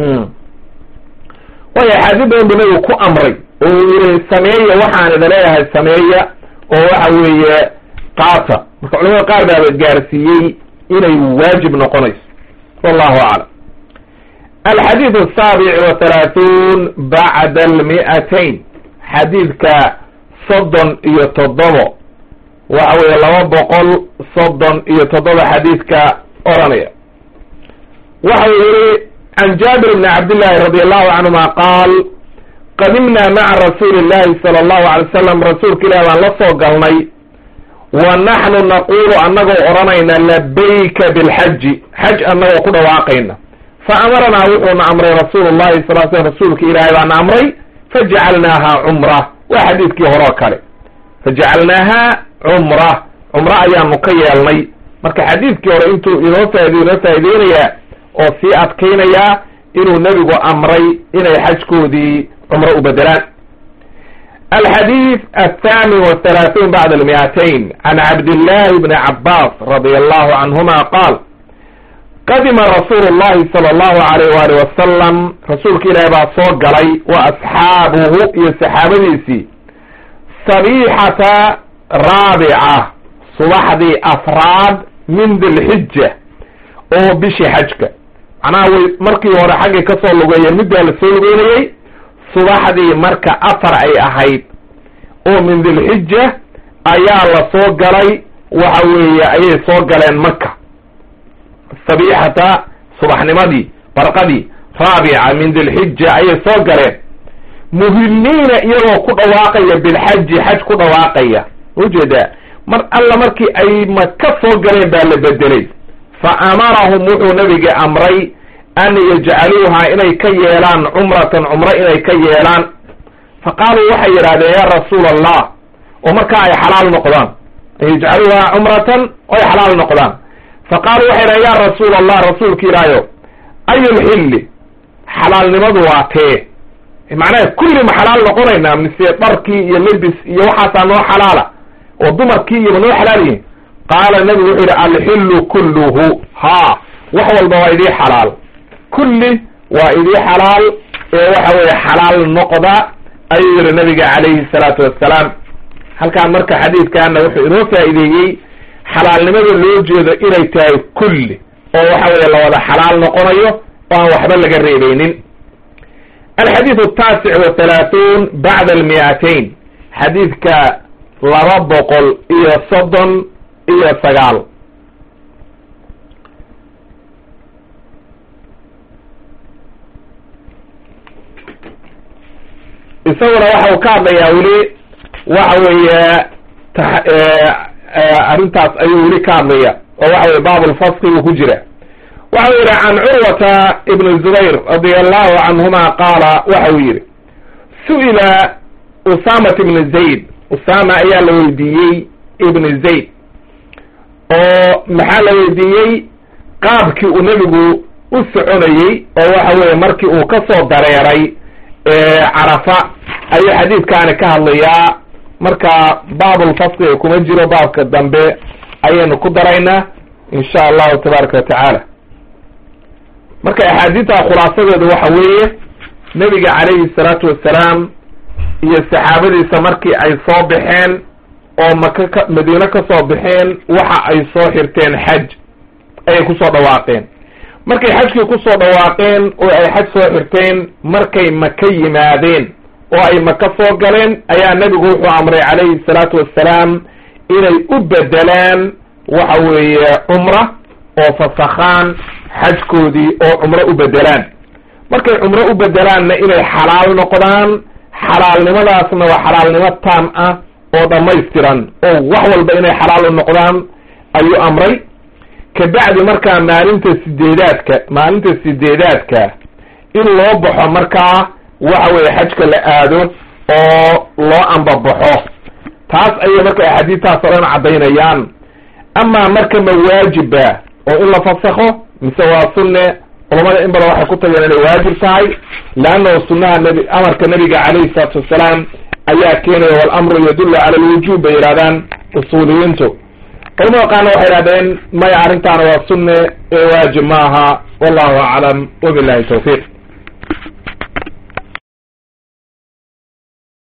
[SPEAKER 1] waayo axaadiis badan bu nabigu ku amray oo uu yihi sameeya waxaan ida leeyahay sameeya oo waxa weeye qaata marka culamada qaar baaba gaarsiiyey inay waajib noqonayso wallahu aclam alxadiid asaabic wa halaathun bacda almi'atayn xadiidka soddon iyo toddobo waxa weeye laba boqol soddon iyo toddoba xadiidka oranaya waxa uu yihi can jaabir bni cabdillahi radi allahu canhuma qaal qadimna maca rasuuli illahi sala allahu alay wasalam rasuulka ilahi baan la soo galnay wa naxnu naqulu annagoo odhanayna labayka bilxaji xaj annagoo ku dhawaaqayna fa amaranaa wuxuuna amray rasuulu llahi sal l slm rasuulka ilaahay baana amray fajacalnaaha cumra waa xadiidkii hore oo kale fajacalnaaha cumra cumra ayaanu ka yeelnay marka xadiidkii hore intuu inoo faid inoo faaideynayaa oo sii adkaynayaa inuu nebigu amray inay xajkoodii cumro u bedelaan alxadiid athaamin wathalaathuun bacda almi'atayn can cabdillahi bni cabbaas radia allahu canhuma qaal qadima rasuulu llahi sala allahu alayh waali wasalam rasuulka ilaahi baa soo galay wa asxaabuhu iyo saxaabadiisii sabiixata raabica subaxdii afraad min dilxija oo bishii xajka macnaha way markii hore xaggay kasoo lugeeyeen middaa la soo lugeynayey subaxdii marka afar ay ahayd oo min dilxija ayaa la soo galay waxa weeye ayay soo galeen maka sabiixata subaxnimadii barqadii raabica min dilxija ayay soo galeen muhilliina iyagoo ku dhawaaqaya bilxaji xaj ku dhawaaqaya ujeedaa mar alla markii ay maka soo galeen baa la bedelay fa amarahum wuxuu nabiga amray an yajcaluuha inay ka yeelaan cumratan cumro inay ka yeelaan fa qaaluu waxay yidhahdeen ya rasuula allah oo markaa ay xalaal noqdaan an yajcaluuha cumratan oo ay xalaal noqdaan fa qaaluu waxay yidhahdeen ya rasuula allah rasuulka ilaahayo ayulxilli xalaalnimadu waa tee macnaha kulli ma xalaal noqonaynaa mise dharkii iyo lebis iyo waxaasaa noo xalaala oo dumarkii iyo ma noo xalaal yihin qaala nabigu wuxuu yihi alxillu kulluhu ha wax walba waa idii xalaal kulli waa idii xalaal ee waxa weeye xalaal noqda ayuu yihi nabiga calayhi salaatu wassalaam halkaan marka xadiidkaana wuxuu inoo faa'iideeyey xalaalnimada loo jeedo inay tahay kulli oo waxa weeye lawada xalaal noqonayo oo aan waxba laga reebaynin alxadiid ataasic wa halaathun bacda almi'atayn xadiidka laba boqol iyo soddon iyo sagaal isaguna waxa uu ka hadlayaa weli waxa weeye arrintaas ayuu weli ka hadlaya oo waxa weye baabulfaski uu ku jira waxa uu yihi can curwata ibn zubayr radia allahu canhuma qaala waxa uu yihi su-ila usamat ibn zayd usama ayaa la weydiiyey ibn zayd oo maxaa la weydiiyey qaabkii uu nebigu u soconayey oo waxa weeye markii uu ka soo dareeray carafa ayuu xadiidkaani ka hadlayaa marka baabulfasliga kuma jiro baabka dambe ayaynu ku daraynaa insha allahu tabaaraka wa tacaala marka axaadiidta khulaasadeedu waxa weeye nebiga calayhi salaatu wassalaam iyo saxaabadiisa markii ay soo baxeen oo maka ka madiine ka soo baxeen waxa ay soo xirteen xaj ayay kusoo dhawaaqeen markay xajkii kusoo dhawaaqeen oo ay xaj soo xirteen markay maka yimaadeen oo ay maka soo galeen ayaa nebigu wuxuu amray calayhi salaatu wassalaam inay u bedelaan waxa weeye cumra oo fasakhaan xajkoodii oo cumro u bedelaan markay cumro u bedelaanna inay xalaal noqdaan xalaalnimadaasna waa xalaalnimo taam ah oo dhammaystiran oo wax walba inay xalaal u noqdaan ayuu amray kabacdi markaa maalinta sideedaadka maalinta sideedaadka in loo baxo markaa waxa weeye xajka la aado oo loo ambabaxo taas ayay marka axaadiistaas o dhan caddaynayaan amaa marka ma waajiba oo in la fasakho mise waa sunne culamada in badan waxay ku tageen inay waajib tahay leannahu sunnaha nebi amarka nabiga calayhi salaatu wassalaam ayaa keenaya walamru yadullu cala alwujuub bay yidhahdaan usuuliyiintu culamada qaarna waxay yidhahdeen maya arrintaana waa sunne ee waajib maaha wallahu aclam wabillahi tawfiiq